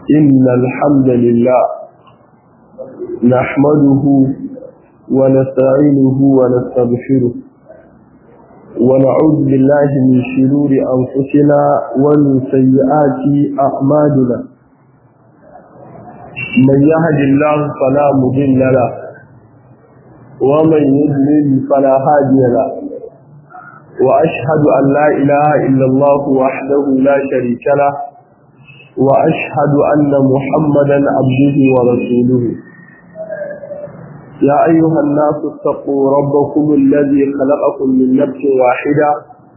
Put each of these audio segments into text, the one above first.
إن الحمد لله نحمده ونستعينه ونستغفره ونعوذ بالله من شرور أنفسنا ومن سيئات أعمالنا من يهد الله فلا مضل له ومن يضلل فلا هادي له وأشهد أن لا إله إلا الله وحده لا شريك له وأشهد أن محمدا عبده ورسوله يا أيها الناس اتقوا ربكم الذي خلقكم من نفس واحدة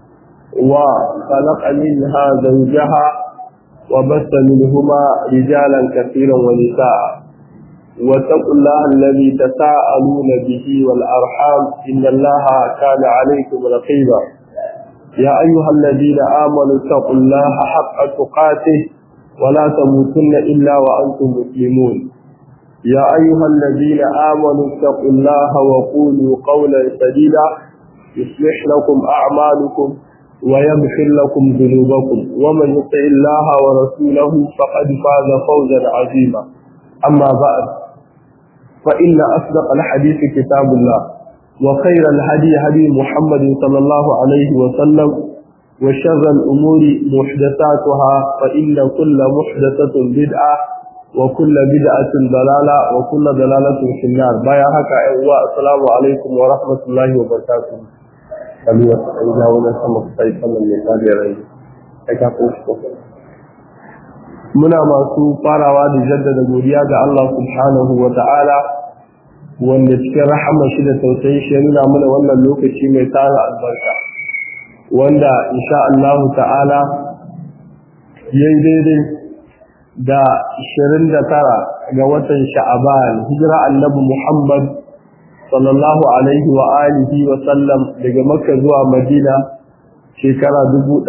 وخلق منها زوجها وبث منهما رجالا كثيرا ونساء واتقوا الله الذي تساءلون به والأرحام إن الله كان عليكم رقيبا يا أيها الذين آمنوا اتقوا الله حق تقاته ولا تموتن إلا وأنتم مسلمون يا أيها الذين آمنوا اتقوا الله وقولوا قولا سديدا يصلح لكم أعمالكم ويغفر لكم ذنوبكم ومن يطع الله ورسوله فقد فاز فوزا عظيما أما بعد فإن أصدق الحديث كتاب الله وخير الهدي هدي محمد صلى الله عليه وسلم وشر الأمور محدثاتها فإن كل محدثة بدعة وكل بدعة ضلالة وكل ضلالة في النار بايا هكا السلام عليكم ورحمة الله وبركاته كبيرة إذا ولا سمك سيد صلى الله عليه وسلم muna masu farawa da jaddada godiya ga Allah subhanahu wa ta'ala wanda cikin rahama shi da tausayi shi nuna mana wannan lokaci mai tara albarka wanda insha Allah ta'ala yayi daidai da 29 ga watan sha'aban hijira annabi Muhammad sallallahu alaihi wa alihi wa sallam daga makka zuwa madina shekara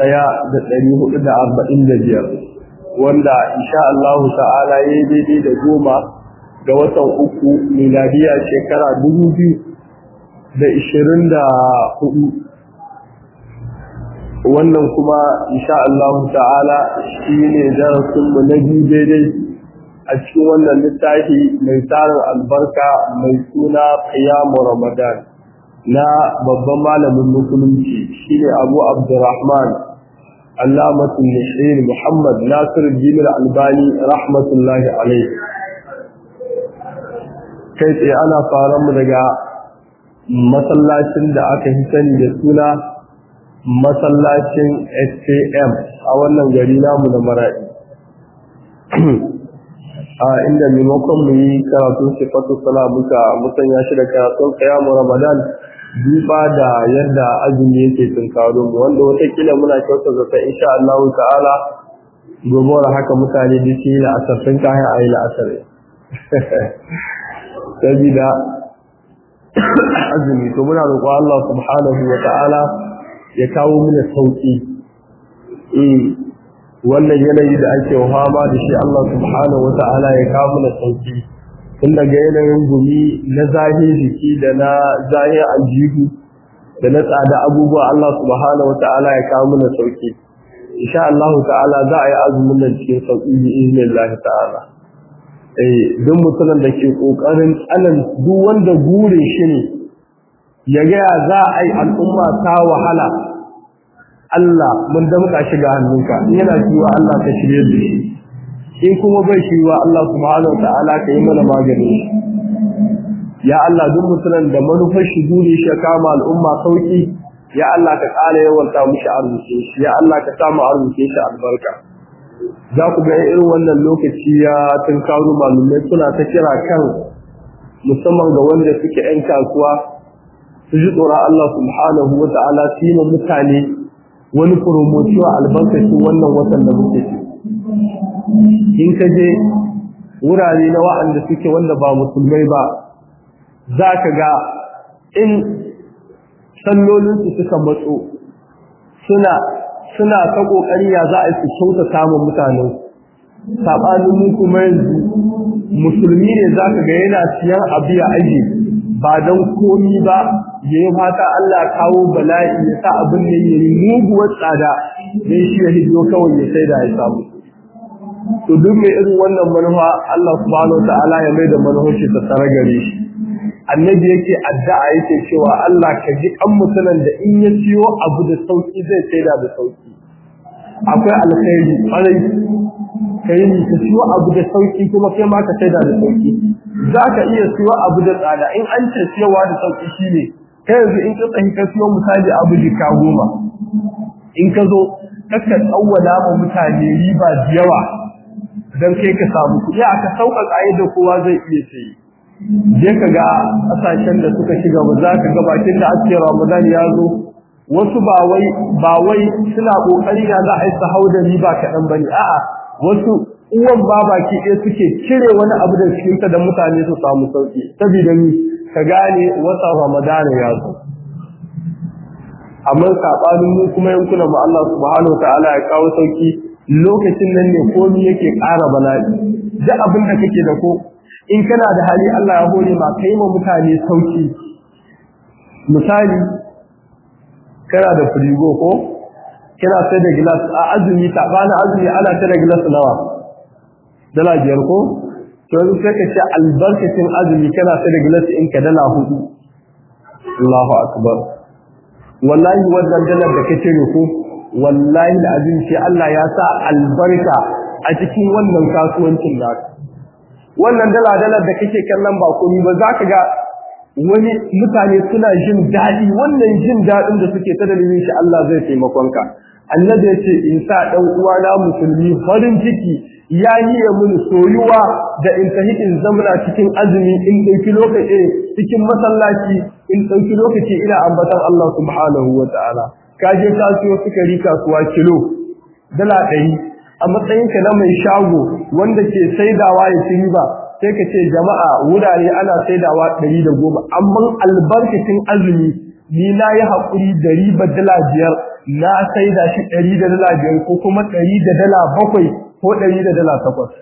1445 wanda insha Allah ta'ala ya yi daidai da goma ga watan uku miladiya shekara dubu biyu da ishirin da hudu wannan kuma insha Allah ta'ala shi ne darasinmu na biyu daidai a cikin wannan littafi mai tarin albarka mai suna qiyamu ramadan na babban malamin musulunci shine abu abdurrahman علامة النشير محمد ناصر الدين الألباني رحمة الله عليه kai tsaye ana faran mu daga masallacin da aka yi sani da suna masallacin SKM a wannan gari namu na maraɗi a inda maimakon mu yi karatun sifatu sala muka musanya shi da karatun kayamu ramadan duba da yadda azumi yake tunkaro mu wanda watakila muna kyauta zata insha Allah ta'ala gobe haka mutane da shi na asarfin kayan ayi na asare sabida azumi to muna roƙo Allah subhanahu wa ta'ala ya kawo mana sauki eh wannan yanayi da ake fama da shi Allah subhanahu wa ta'ala ya kawo mana sauki tun daga yanayin gumi na zahir jiki da na zahir aljihu da na tsada abubuwa Allah subhanahu wa ta'ala ya kawo mana sauki insha Allah ta'ala za a yi azumin nan cikin sauki bi iznillahi ta'ala eh duk mutumin da ke kokarin tsanan duk wanda gure shi ne ya ga za a yi al'umma ta wahala Allah mun damka shi ga hannunka yana cewa Allah ka shirye da shi in kuma bai shi wa Allah subhanahu ta'ala ka yi mana magani ya Allah duk mutumin da manufar shi dole shi kama al'umma sauki ya Allah ka ƙara yawanta mushi arziki shi ya Allah ka samu arziki shi albarka za ku ga irin wannan lokaci ya tunkaro malumai suna ta kira kan musamman ga wanda suke 'yan kasuwa su ji tsoron Allah subhanahu wa ta'ala su yi mutane wani promotion albarkacin wannan watan da muke ciki in ka je wurare na wa'anda suke wanda ba musulmai ba za ka ga in sallolinsu suka matso suna suna ta ƙoƙari ya za a yi su kyauta samun mutane saɓanin mu kuma yanzu musulmi ne za ka ga yana siyan abu ya aji ba don komi ba ya yi fata Allah kawo bala'i ya sa abin da ya yi muguwar tsada don shi ya hidiyo kawai ya sai da ya samu to duk mai irin wannan manufa Allah subhanahu wa ta'ala ya mai da manufarsa ta tsara gare shi annabi yake addu'a yake cewa Allah ka ji kan mutunan da in ya ciyo abu da sauki zai saida da sauki akwai alkhairi kwarai kai ni ka ciyo abu da sauki kuma kai ma ka saida da sauki zaka iya ciyo abu da tsada in an ce ciyowa da sauki shine kai yanzu in ka tsahi ka ciyo misali abu jika goma in ka zo kaka tsawwala ma mutane riba da yawa dan kai ka samu kuɗi aka sauƙaƙa yadda kowa zai iya sayi je ka ga kasashen da suka shiga ba za ka ga bakin da ake Ramadan ya zo wasu ba wai ba wai suna kokari da za a yi hau da riba kaɗan bane a'a wasu uwan ba baki ɗaya suke cire wani abu da cikin da mutane su samu sauki saboda ni ka gane wata Ramadan ya zo amma sabanin mu kuma yankunan mu Allah subhanahu wataala ya kawo sauki lokacin nan ne komai yake ƙara bala'i duk abin da kake da ko in kana da hali Allah ya hore ma kai ma mutane sauki misali kana da firigo ko kana sai da glass a azumi ta bana azumi ana sai da glass nawa dala biyar ko to yanzu sai ka ce albarkacin azumi kana sai da glass in ka dala hudu Allahu akbar wallahi wannan dalar da kace ne ko wallahi alazim sai Allah ya sa albarka a cikin wannan kasuwancin naka wannan dala-dalar da kake kallon ba komai ba za ka ga wani mutane suna jin daɗi wannan jin daɗin da suke ta dalilin shi Allah zai taimakon ka annabi ya ce in sa ɗan uwana musulmi farin ciki ya yi ya mun soyuwa da in tafi in zamana cikin azumi in ɗauki lokaci cikin masallaci in ɗauki lokaci ina ambatan Allah subhanahu wa ta'ala ka je ka siyo sukari kasuwa kilo dala ɗari a matsayinka na mai shago wanda ke saidawa ya ci riba sai ka ce jama'a wurare ana saidawa ɗari da goma amma albarkacin azumi ni na yi haƙuri da riba dala biyar na saida shi ɗari da dala biyar ko kuma ɗari da dala bakwai ko ɗari da dala takwas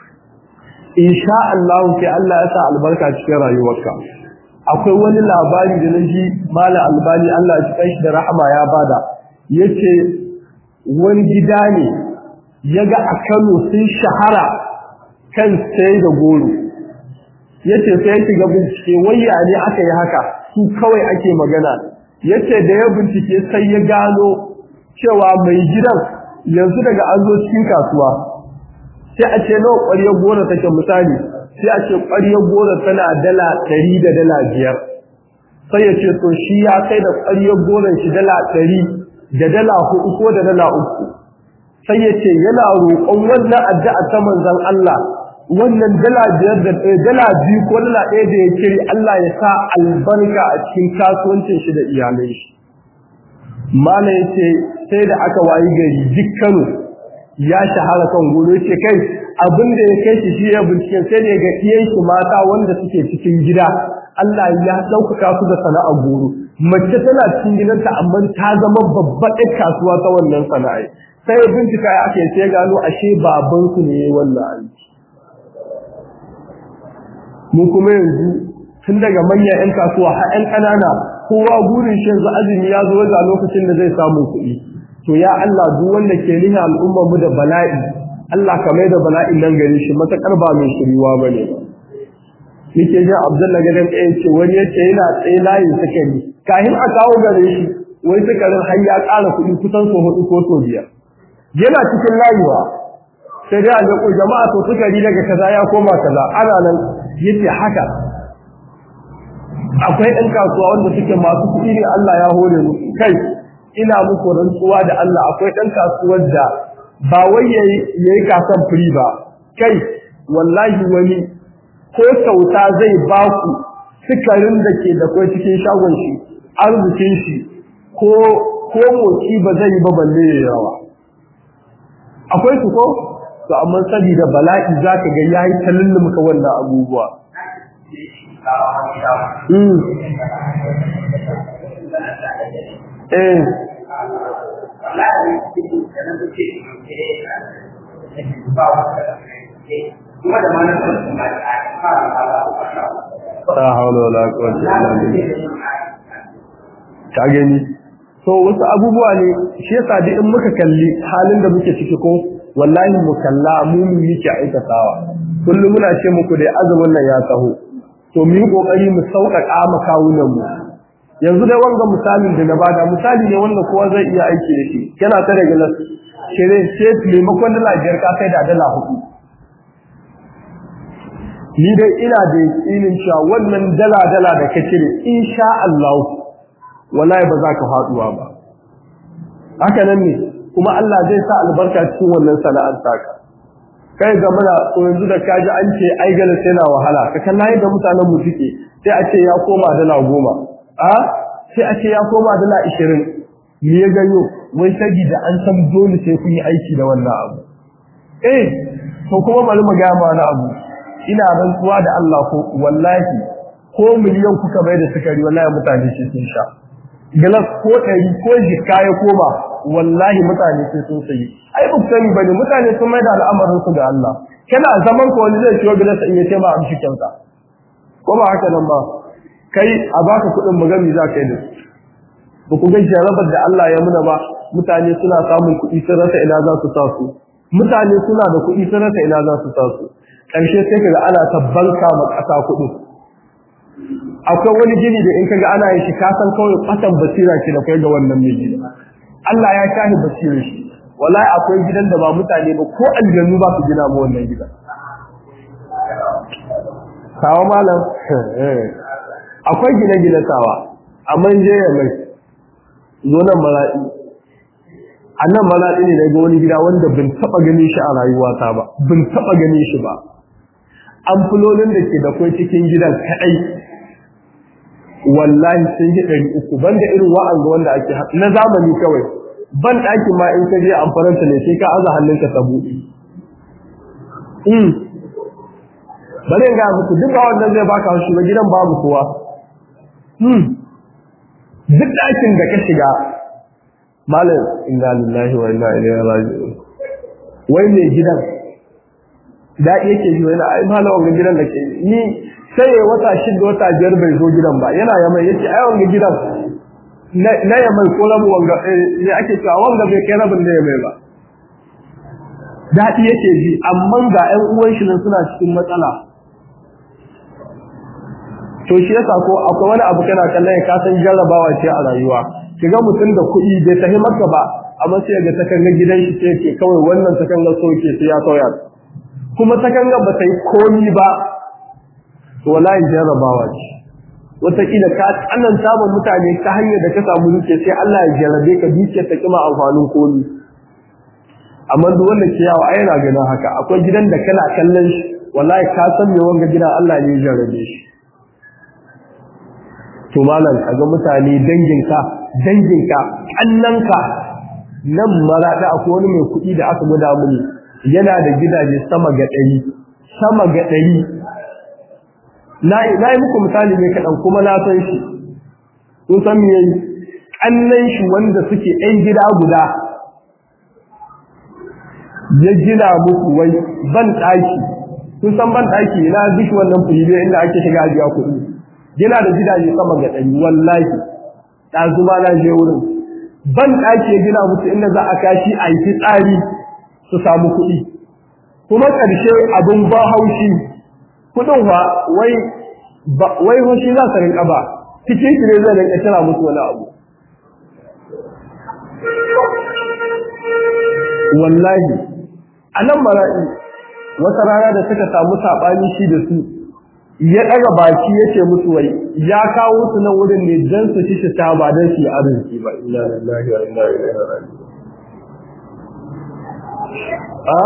insha Allah sai Allah ya sa albarka cikin rayuwarka akwai wani labari da na ji mala albani Allah ya ci shi da rahama ya bada yace wani gida ne ya ga a Kano sun shahara kan sai da goro yace sai ya shiga bincike wayya ne aka yi haka su kawai ake magana yace da ya bincike sai ya gano cewa mai gidan yanzu daga an zo cikin kasuwa sai a ce nawa ƙwaryar goro take misali sai a ce ƙwaryar goro tana dala ɗari da dala biyar sai ya ce to shi ya kai da ƙwaryar goron shi dala ɗari da dala hudu ko da dala uku sai ya ce yana roƙon wannan addu'a ta manzon Allah wannan dala biyar da dala biyu ko dala ɗaya da ya kiri Allah ya sa albarka a cikin kasuwancin shi da iyalai shi mala yace sai da aka wayi gari dukkanu ya shahara kan goro yace kai abin da ya kai shi shi ya binciken sai ne ga iyan shi mata wanda suke cikin gida Allah ya ɗaukaka su da sana'ar goro mace tana cikin gidanta amma ta zama babbar ɗan kasuwa ta wannan sana'a sai ya bincika ya ake sai gano ashe babansu ne wannan aiki mu kuma yanzu tun daga manyan 'yan kasuwa har 'yan ƙanana kowa burin shi yanzu azumi ya zo ga lokacin da zai samu kuɗi to ya Allah duk wanda ke nuna al'ummar mu da bala'i Allah ka mai da bala'in nan gare shi matakar ba mai shiriwa bane ba nake jin Abdullahi gadan ɗaya ce wani yace yana tsaye layin sakari kahin a kawo gare shi wai sakarin har ya ƙara kuɗi kusan so hudu ko so biyar yana cikin layuwa sai dai a ko jama'a to sukari daga kaza ya koma kaza ana nan yace haka akwai ɗan kasuwa wanda suke masu kuɗi ne Allah ya hore mu kai ina muku rantsuwa da Allah akwai ɗan kasuwar da ba wai yayi yayi kasan free ba kai wallahi wani ko kyauta zai ba ku sukarin da ke da kai cikin shagon shi arzikin shi ko ko moci ba zai ba balle yawa akwai su ko to amma saboda bala'i zaka ga yayi tallumka wannan abubuwa mm eh ta haula wala quwwata illa billah ka gani so wasu abubuwa ne shi yasa duk in muka kalli halin da muke ciki ko wallahi mu kalla mu mu yake aikatawa kullum muna ce muku dai azumin nan ya taho to mu yi kokari mu sauƙaƙa ma kawunan mu yanzu dai wanga misalin da na bada misali ne wanda kowa zai iya aiki da shi kana ta daga nan kire ce maimakon dala biyar ka kai da dala hudu ni dai ina da yakinin cewa wannan dala dala da ka cire insha Allah wallahi ba za ka faduwa ba haka nan ne kuma Allah zai sa albarka cikin wannan sana'ar taka kai ga muna yanzu da kaji an ce ai gala sai na wahala ka kalla yadda mutanen mu suke sai a ce ya koma dala goma a sai a ce ya koma dala ishirin me ya ganyo wai da an san dole sai kun yi aiki da wannan abu eh to kuma bari mu ga ma wani abu ina rantsuwa da Allah ko wallahi ko miliyan kuka bai da sukari wallahi mutane sai sun sha galas ko ɗari ko jikka ya koma wallahi mutane sai sun sayi ai ba sani bane mutane sun mai da al'amarin su ga Allah kana zaman ko wani zai ciwo galas in ya ce ma amshi kyauta ko ba haka nan ba kai a baka kuɗin magami za ka yi da ba ku ga jarabar da Allah ya muna ba mutane suna samun kuɗi sun rasa ina za su sa su mutane suna da kuɗi sun rasa ina za su sa su ƙarshe sai kaga ana ta banka ma ƙasa kuɗi akwai wani gini da in kaga ana yin shi ka san kawai fatan basira ke da kai ga wannan mai gida Allah ya shahi basirar shi wallahi akwai gidan da ba mutane ba ko aljannu ba su gina ma wannan gidan sawa malam akwai gine-gine sawa amma je ya mai zo nan maraɗi a nan maraɗi ne daga wani gida wanda bin taɓa ganin shi a rayuwata ba bin taɓa ganin shi ba amfulolin da ke da kwai cikin gidan kaɗai wallahi sun yi ɗari uku banda irin wa'an ga wanda ake na zamani kawai ban ɗaki ma in ka je amfaranta ne sai ka aza hannunka ta buɗe bari ga muku duk ba wannan zai baka haushi ba gidan babu kowa duk ɗakin da ka shiga malam inna lillahi wa inna ilaihi raji'un wai mai gidan daɗi yake ji wani ai malam wannan gidan da ke ni sai ya wata shida wata biyar bai zo gidan ba yana yamai yace ai wannan gidan na yamai ko rabu wanga ne ake cewa wanga bai kai rabin da yamai ba daɗi yake ji amma ga ƴan uwan shi nan suna cikin matsala to shi yasa ko akwai wani abu kana kallon ka san jarrabawa ce a rayuwa kiga mutum da kuɗi bai tafi maka ba amma sai ga takanga gidan shi sai ke kawai wannan takanga so ke sai ya sauya kuma takanga ba ta yi komi ba to wallahi jarrabawa ce wataƙila ka tsananta ma mutane ta hanyar da ka samu duke sai Allah ya jarrabe ka duke ta kima amfanin komi amma duk wanda ke yawo ai yana ganin haka akwai gidan da kana kallon shi wallahi ka san me wanga gidan Allah ne ya jarrabe shi to malam kaga mutane danginka danginka kannanka nan marada akwai wani mai kuɗi da aka guda mini yana da gidaje sama ga ɗari sama ga ɗari na yi muku misali ne kaɗan kuma na san shi kun san me yayi kannan shi wanda suke ɗan gida guda ya gina muku wai ban ɗaki kun san ban ɗaki na duk wannan fili inda ake shiga ajiya kuɗi yana da gidaje sama ga ɗari wallahi ɗazuma na je wurin ban ɗaki ya gina musu inda za a kashi a yi tsari su samu kuɗi kuma ƙarshe abin ba haushi kuɗin wa wai wai hoshi za su rinƙa ba cikin shi ne zai rinƙa kira musu wani abu wallahi a nan mara'i wata rana da suka samu saɓani shi da su ya ɗaga baki ya ce musu wai ya kawo su nan wurin ne don su ci ta ba don su yi arziki ba ina lillahi wa inna ilaihi raji'un a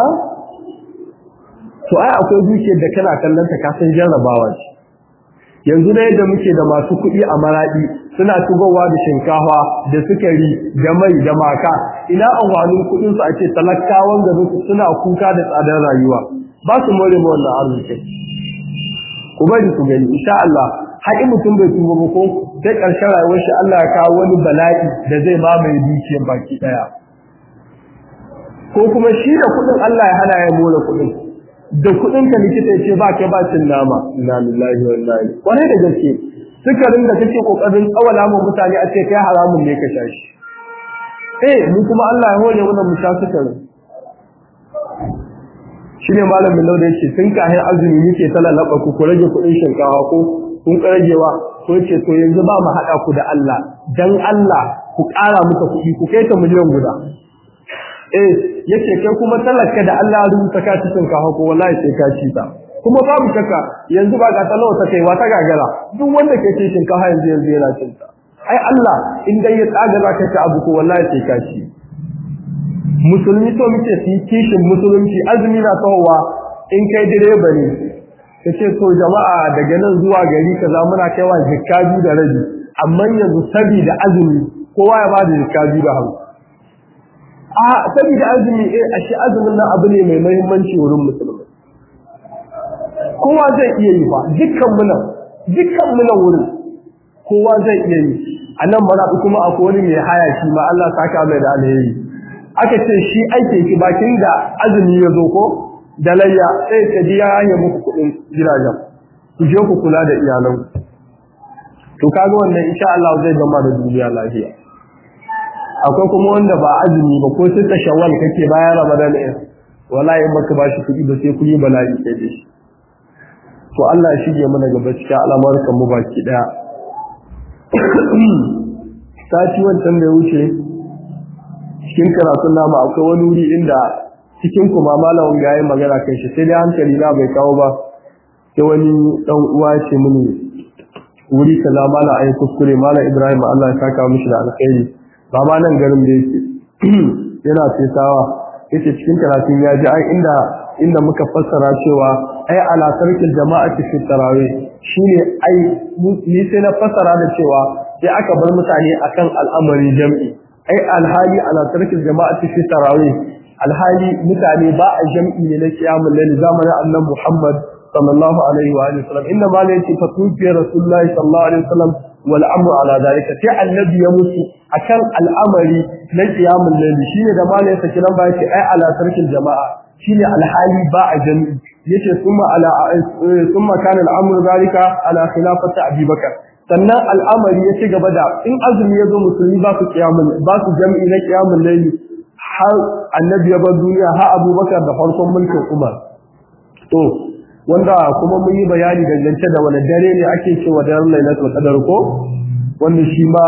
to ai akwai dukiyar da kana kallon ta ka san jarrabawa ce yanzu da yadda muke da masu kuɗi a maraɗi suna shigowa da shinkafa da sukari da mai da maka ina amfanin kuɗin su a ce talakawan garin su suna kuka da tsadar rayuwa ba su more ma wannan arzikin ku bari ku gani insha Allah haƙi mutum bai tuba ba ko sai ƙarshen rayuwar shi Allah ya kawo wani bala'i da zai mamaye dukiyar baki ɗaya ko kuma shi da kuɗin Allah ya hana ya more kuɗin da kuɗin ka likita ya ce ba kai ba cin nama inna lillahi wa inna ilaihi kwarai da gaske sukarin da kake kokarin tsawala mu mutane a ce kai haramun ne ka sha shi eh mu kuma Allah ya hore mana mu sha sukarin shine malamin lauda yace tun kahin azumi muke talalaba ku ku rage kuɗin shinkafa ko kun ragewa ko yace to yanzu ba mu haɗa ku da Allah dan Allah ku ƙara muka kuɗi ku kai ta miliyan guda eh yace kai kuma talaka da Allah ya rubuta ka cikin shinkafa ko wallahi sai ka ci ta kuma babu shakka yanzu ba ga talawa ta kai wata gagara duk wanda ke cin shinkafa yanzu yanzu yana cin ta ai Allah in dai ya tsaga za ka ci abu ko wallahi sai ka ci musulmi to muke su kishin musulunci azumi na tawowa in kai direba ne ka ce to jama'a daga nan zuwa gari kaza muna kaiwa jikka biyu da rabi amma yanzu saboda azumi kowa ya bada jikka biyu da hamsin a saboda azumi eh ashe azumin nan abu ne mai muhimmanci wurin musulmi kowa zai iya yi ba dukkan mu nan dukkan mu nan wurin kowa zai iya yi a nan mana kuma akwai wani mai haya shi ma Allah saka mai da alheri aka ce shi aike ki bakin da azumi ya zo ko da layya sai ka biya ya muku kuɗin gidajen ku je ku kula da iyalan to kaga wannan insha Allah zai gama da duniya lafiya akwai kuma wanda ba azumi ba ko sai ta shawwal kake bayan Ramadan ɗin wallahi in baka bashi kuɗi ba sai kuɗi bala'i kai da shi to Allah ya shige mana gaba cikin al'amuran mu baki daya sati wancan da ya wuce cikin karatun namu akwai wani wuri inda cikin kuma malamin ga yayin magana kan shi sai dai hankali na bai kawo ba sai wani dan uwa ce mini wuri kaza mala ayi kuskure mala Ibrahim Allah ya saka mishi da alkhairi ba ma nan garin da yake yana fesawa yace cikin karatun ya ji ai inda inda muka fassara cewa ai ala tarkil jama'ati fi tarawih shine ai ni sai na fassara da cewa sai aka bar mutane akan al'amari jam'i ai alhali ala tarkil jama'ati fi tarawih alhali mutane ba a jam'i ne na kiyamul layl zamanin annabi Muhammad sallallahu alaihi wa alihi wasallam inna ma la yati fatufi rasulullahi sallallahu alaihi wasallam wal amru ala dalika sai annabi ya mutu akan al'amari na kiyamul layl shine da malai saki nan ba yake ai ala tarkil jama'a shine alhali ba a jam'i yace kuma ala kuma kana al'amru dalika ala khilafati abubakar sannan al'amari ya ci gaba da in azumi ya zo musulmi ba su kiyamul ba su jam'i na kiyamul layl har annabi ya bar duniya har abubakar da farkon mulkin umar to wanda kuma mun yi bayani dangance da wani dare ne ake cewa daren lailatul qadar ko wanda shi ma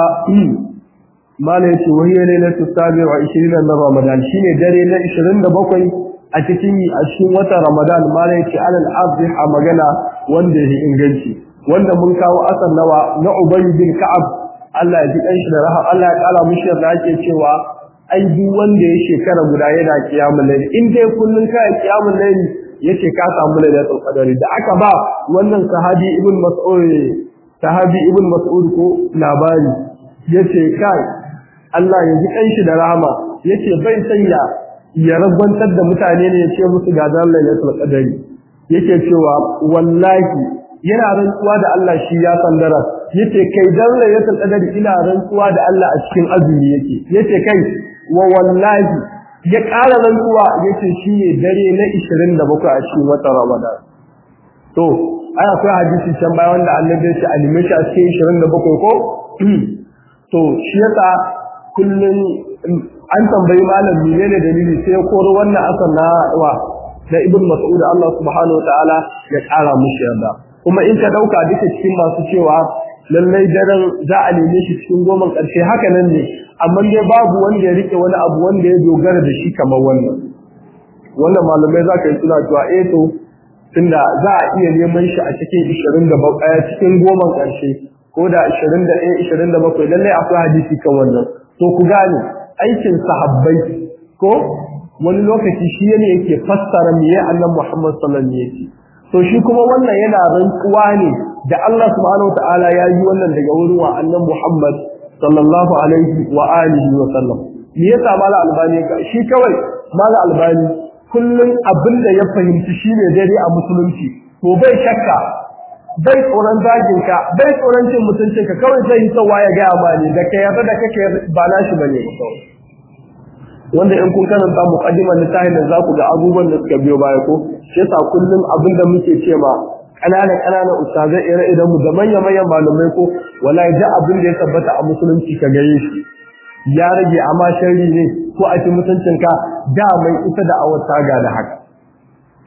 mala yace wani lailatul sabi wa 20 na ramadan shine dare na 27 a cikin a cikin watan ramadan mala yace alal abdi a magana wanda ya inganci wanda mun kawo asar nawa na ubay bin ka'ab Allah ya ji kanshi da rahama Allah ya kala mushi da ake cewa ai duk wanda ya shekara guda yana kiyamul layl in dai kullun kai kiyamul layl yace ka samu lailatul qadari da aka ba wannan sahabi ibn mas'ud sahabi ibn mas'ud ko labari yace kai Allah ya ji kanshi da rahama yace bai sanya ya ragwantar da mutane ne yace musu ga dan lailatul qadari yake cewa wallahi yana rantsuwa da Allah shi ya sandara yace kai dan lailatul qadari ina rantsuwa da Allah a cikin azumi yake yace kai wa wallahi ya ƙara rantsuwa yace shi ne dare na 27 a cikin watan Ramadan to ai akwai hadisi can bayan wanda Annabi ya ce alime shi a cikin 27 ko to shi yasa kullun an tambayi malam menene dalili sai ya koro wannan asar na wa da Ibn Mas'ud Allah subhanahu wa ta'ala ya ƙara mushi yarda kuma in ka dauka duka cikin masu cewa lallai daren za a neme shi cikin goma ƙarshe haka nan ne amma dai babu wanda ya rike wani abu wanda ya dogara da shi kamar wannan wannan malamai za ka yi suna cewa eh to tunda za a iya neman shi a cikin 27 cikin goma ƙarshe ko da 21 27 lallai akwai hadisi kan wannan to ku gane aikin sahabbai ko wani lokaci shi ne yake fassara me ya annabi Muhammad sallallahu alaihi wasallam to shi kuma wannan yana rantsuwa ne da Allah subhanahu wataala ya yi wannan daga wurin wa annabi Muhammad sallallahu alaihi wa alihi wa sallam me yasa mala albani ka shi kawai mala albani kullun abinda ya fahimci shine daidai a musulunci to bai shakka bai tsoron zagin ka bai tsoron cin mutuncin ka kawai zai yi tsawa ya ga amani da kai yarda da kake ba nashi bane wanda in kun karanta muqaddimar littafin da zaku ga abubuwan da suka biyo baya ko shi yasa kullum abinda muke cewa ƙananan ƙananan ustazai ire idan mu da manya manyan malamai ko wallahi da abin da ya tabbata a musulunci ka gare shi ya rage amma sharri ne ko a cikin mutuncin ka da mai ita da awar taga da haka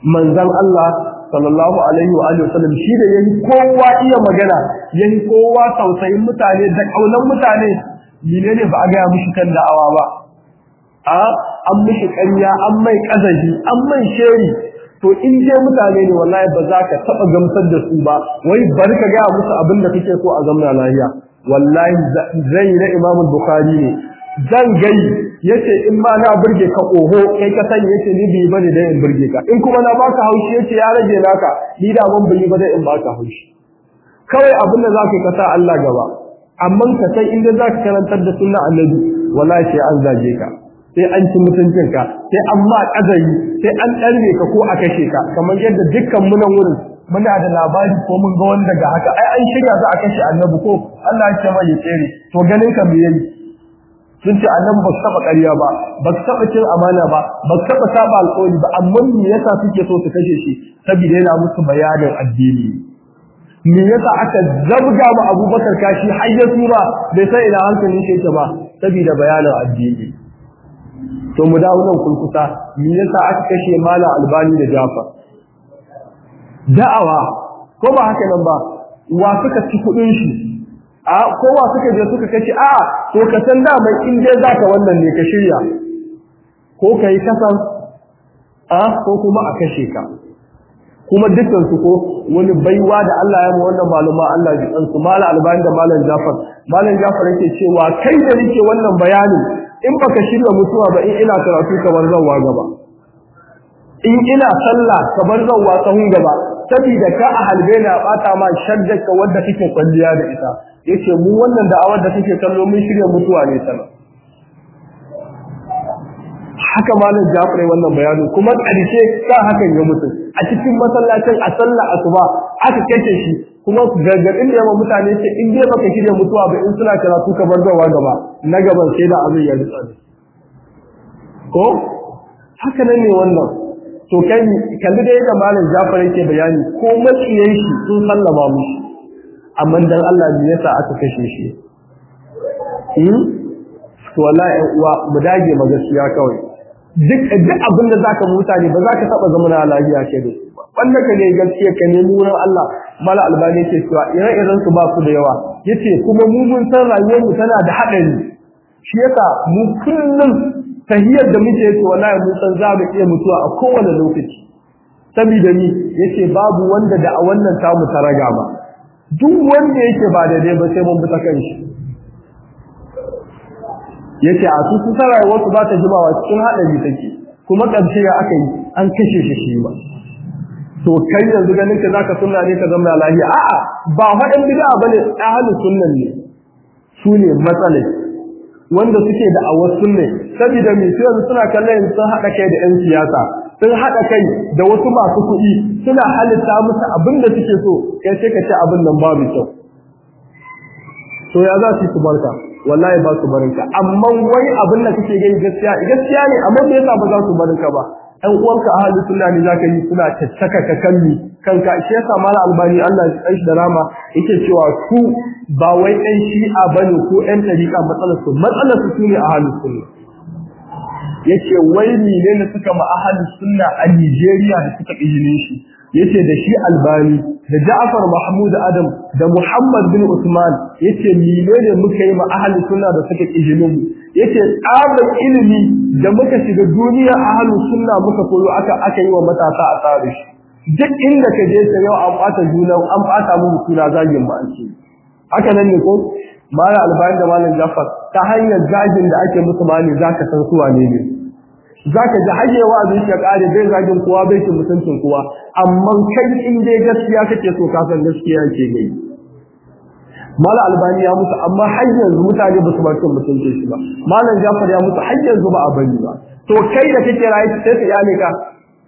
manzon Allah sallallahu alaihi wa alihi wasallam shi da yayi kowa iya magana yayi kowa tausayin mutane da kaunan mutane menene ba a ga mushi kan da'awa ba a an mishi ƙarya an mai kazaji an mai sheri to in je mutane ne wallahi ba za ka taba gamsar da su ba wai bari ka ga musu abin da kake so a zamna lafiya wallahi zai na Imam Bukhari ne zan gai yace in ma na burge ka oho kai ka sani yace ni bi bane da in burge ka in kuma na baka haushi yace ya rage naka ni da ban bi ba da in baka haushi kawai abin da zaka ka sa Allah gaba amma ka san inda zaka karantar da sunna annabi wallahi sai an zage ka sai an ci mutuncin ka sai an ma kazari sai an darbe ka ko a kashe ka kamar yadda dukkan mu nan wurin muna da labari ko mun ga wanda ga haka ai an shirya za a kashe annabi ko Allah ya ce mai ya tsere to ganin ka me yayi sun ce annabi ba su taba ƙarya ba ba su taba cin amana ba ba su taba saba alƙawari ba amma me yasa suke so su kashe shi saboda yana musu bayanin addini me yasa aka zabga mu Abubakar kashi har ya tura bai sai ina hankalin shi yake ba saboda bayanin addini to mu dawo nan kulkuta me yasa aka kashe malam Albani da Jafar da'awa ko ba haka nan ba wa suka ci kudin shi a kowa suka je suka kace a to ka san da mai in dai zaka wannan ne ka shirya ko kai kasan a ko kuma a kashe ka kuma dukkan su ko wani baiwa da Allah ya mu wannan maluma Allah ya san su mala albani da malam Jafar malam Jafar yake cewa kai da nake wannan bayanin in baka shirya mutuwa ba in ina karatu kamar zawwa gaba in ina sallah kamar zawwa sahun gaba saboda ka a halbe na bata ma shaddaka wanda kake kwalliya da ita yace mu wannan da'awar da kake kallo mun shirya mutuwa ne sana haka malam Jafar wannan bayanin kuma ƙarshe ka hakan ya mutu a cikin masallacin a sallah asuba aka kace shi kuma gargadin da yawa mutane ce in dai baka shirya mutuwa ba in suna karatu ka bar gawa gaba na gaban sai da abin ya rutsa ko haka nan ne wannan to kai kalli da yadda malam Jafar yake bayani ko maciyan shi sun sallama mushi amma dan Allah ne yasa aka kashe shi hmm to wallahi uwa mu dage ma gaskiya kawai duk duk abin da zaka mutane ba zaka taba zama na lafiya ke da su wanda ka ne gaskiya ka ne mu Allah mala albani yake cewa ire iren su ba su da yawa yace kuma mu mun san rayuwar mu tana da hadari shi yasa mu kullum tahiyar da muke yake wallahi mun san za mu iya mutuwa a kowane lokaci saboda ni yace babu wanda da a wannan tamu ta raga ba duk wanda yake ba daidai ba sai mun bi ta kanshi yace a su kusa rayuwar su ba ta jimawa cikin hadari take kuma karshe ya aka yi an kashe shi shi ba to kai yanzu ganin ka zaka sunna ne ka zama lafiya a'a ba faɗin bid'a bane ahlus sunnan ne su ne matsalai wanda suke da awar sunne saboda mai yanzu suna kallon sun haɗa kai da 'yan siyasa sun haɗa kai da wasu masu kuɗi suna halitta musu abin da suke so kai sai ka ce abin nan babu kyau to ya za su yi su barka wallahi ba su barinka amma wai abin da kake gani gaskiya gaskiya ne amma me yasa ba za su barinka ba ɗan uwanka ahli sunna ne zaka yi suna tattaka ka kalli kanka shi yasa mala albani Allah ya kai shi da rama yake cewa su ba wai ɗan shi'a bane ko ɗan tariqa matsalar su matsalar su ne ahli sunna yace wai ne ne suka ma ahli sunna a Nigeria da suka izinin shi yace da shi albani da Ja'far Mahmud Adam da Muhammad bin Usman yace menene muka yi ma ahli sunna da suka izinin mu yace tsabar ilimi da muka shiga duniya ahli sunna muka koyo aka aka yi wa matasa a tsare shi duk inda ka je ta yau an bata juna an bata mu suna zagin ba an ce haka nan ne ko mala albani da malam Ja'far ta hanyar zagin da ake musu mali zaka san su wane ne zaka ji hayyewa a zuciya kare bai zagin kowa bai ci mutuncin kowa amma kai in dai gaskiya kake so ka san gaskiya ke gai mala albani ya mutu amma har yanzu mutane ba su ba cin mutuncin shi ba malam jafar ya mutu har yanzu ba a bari ba to kai da kake rayu sai ka yane ka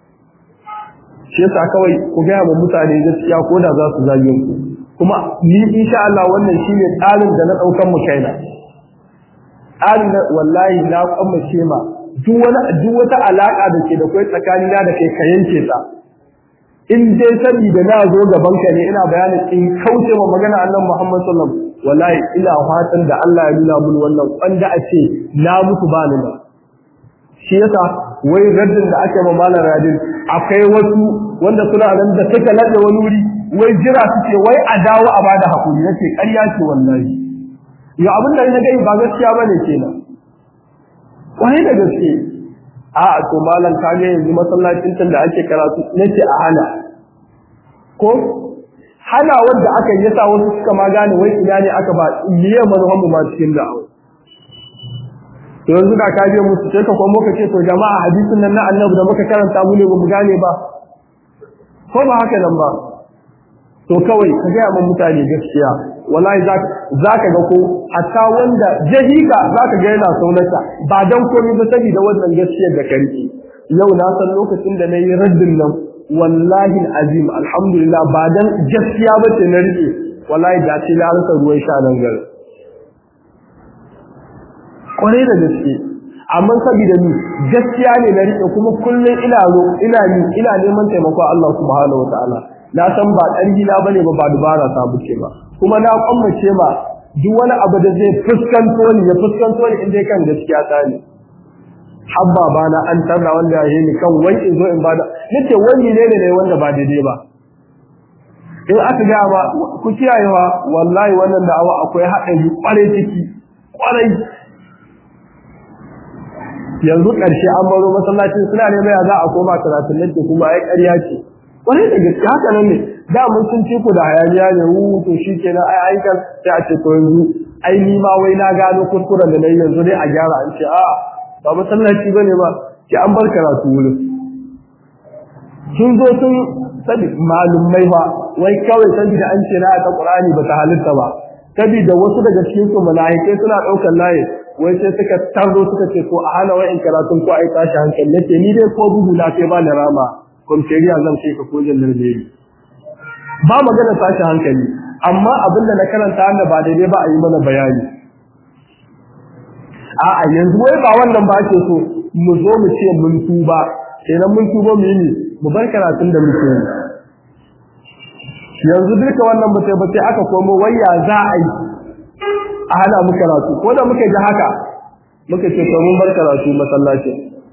shi yasa kawai ku ga mu mutane gaskiya ko da za su zage ku kuma ni insha Allah wannan shine tsarin da na daukan mu kaina tsarin wallahi na kwamace ma duk wani duk wata alaka da ke da kai tsakanina da kai ka yanke ta in dai saboda na zo gaban ka ne ina bayanin in kauce ma magana annabi Muhammad sallallahu alaihi wasallam wallahi ina fatan da Allah ya nuna mun wannan wanda a ce na mutu ba ni ba shi yasa wai raddin da ake ma malam radin akwai wasu wanda suna nan da suka lade wani wuri wai jira suke wai a dawo a bada hakuri nace ƙarya ce wallahi yo abin da na gani ba gaskiya bane kenan wani da gaske a to malam ka ga yanzu masallacin can da ake karatu nace a hana ko hana wanda aka yi yasa wasu suka ma gane wai ina ne aka ba liyan manhamu ma cikin da'awa to yanzu da ka je musu sai ka kuma muka ce to jama'a hadisin nan na annabi da muka karanta mu ne ba mu gane ba ko ba haka nan ba to kawai ka ga mun mutane gaskiya wallahi za ka ga ko hatta wanda jahika za ka ga yana saunata ba dan komai ba saboda wannan gaskiyar da karki yau na san lokacin da nayi raddin nan wallahi azim alhamdulillah ba dan gaskiya ba ce na rike wallahi da ce na rasa ruwan sha nan gari kwarai da gaske amma saboda ni gaskiya ne na rike kuma kullum ina ro ina ni ina neman taimako Allah subhanahu wataala na san ba ƙarfi na bane ba ba dubara ta buce ba kuma na kwammace ma duk wani abu da zai fuskanto ni ya fuskanto ni inda kan gaskiya ta ne habba bana an tarra wanda ya yi ni kan wai in zo in bada nace wani ne ne wanda ba daidai ba in aka ga ba ku kiyayewa wallahi wannan da'awa akwai haɗari kwarai ciki kwarai yanzu ƙarshe an baro masallacin suna ne mai za a koma karatun nan kuma ai ƙarya ce wani da gaske haka nan ne da mun sun ci ku da hayaniya ne wu to shi kenan ai aikan sai a ce to yanzu ai ni ma wai na gano kuskuren da nayi yanzu dai a gyara an ce a ba masallaci bane ba ki an bar karatu wurin sun zo sun sabi malumai fa wai kawai saboda an ce na ta Qur'ani ba ta halitta ba saboda wasu daga cikin su malaikai suna daukar layi wai sai suka tarzo suka ce ko a hana wa'in karatun ko ai tashi hankali nace ni dai ko bugu na kai ba ni rama kwamferiya zan kai ka ko jallar ne ba magana tashi hankali amma abin da na karanta wanda ba daidai ba a yi mana bayani a'a yanzu wai ba wannan ba ake so mu zo mu ce mun tuba kenan mun tuba mu yi mu bar karatun da muke yi yanzu duka wannan ba sai ba sai aka komo wayya za a yi a hana mu karatu ko da muka ji haka muka ce to mun bar karatu masallaci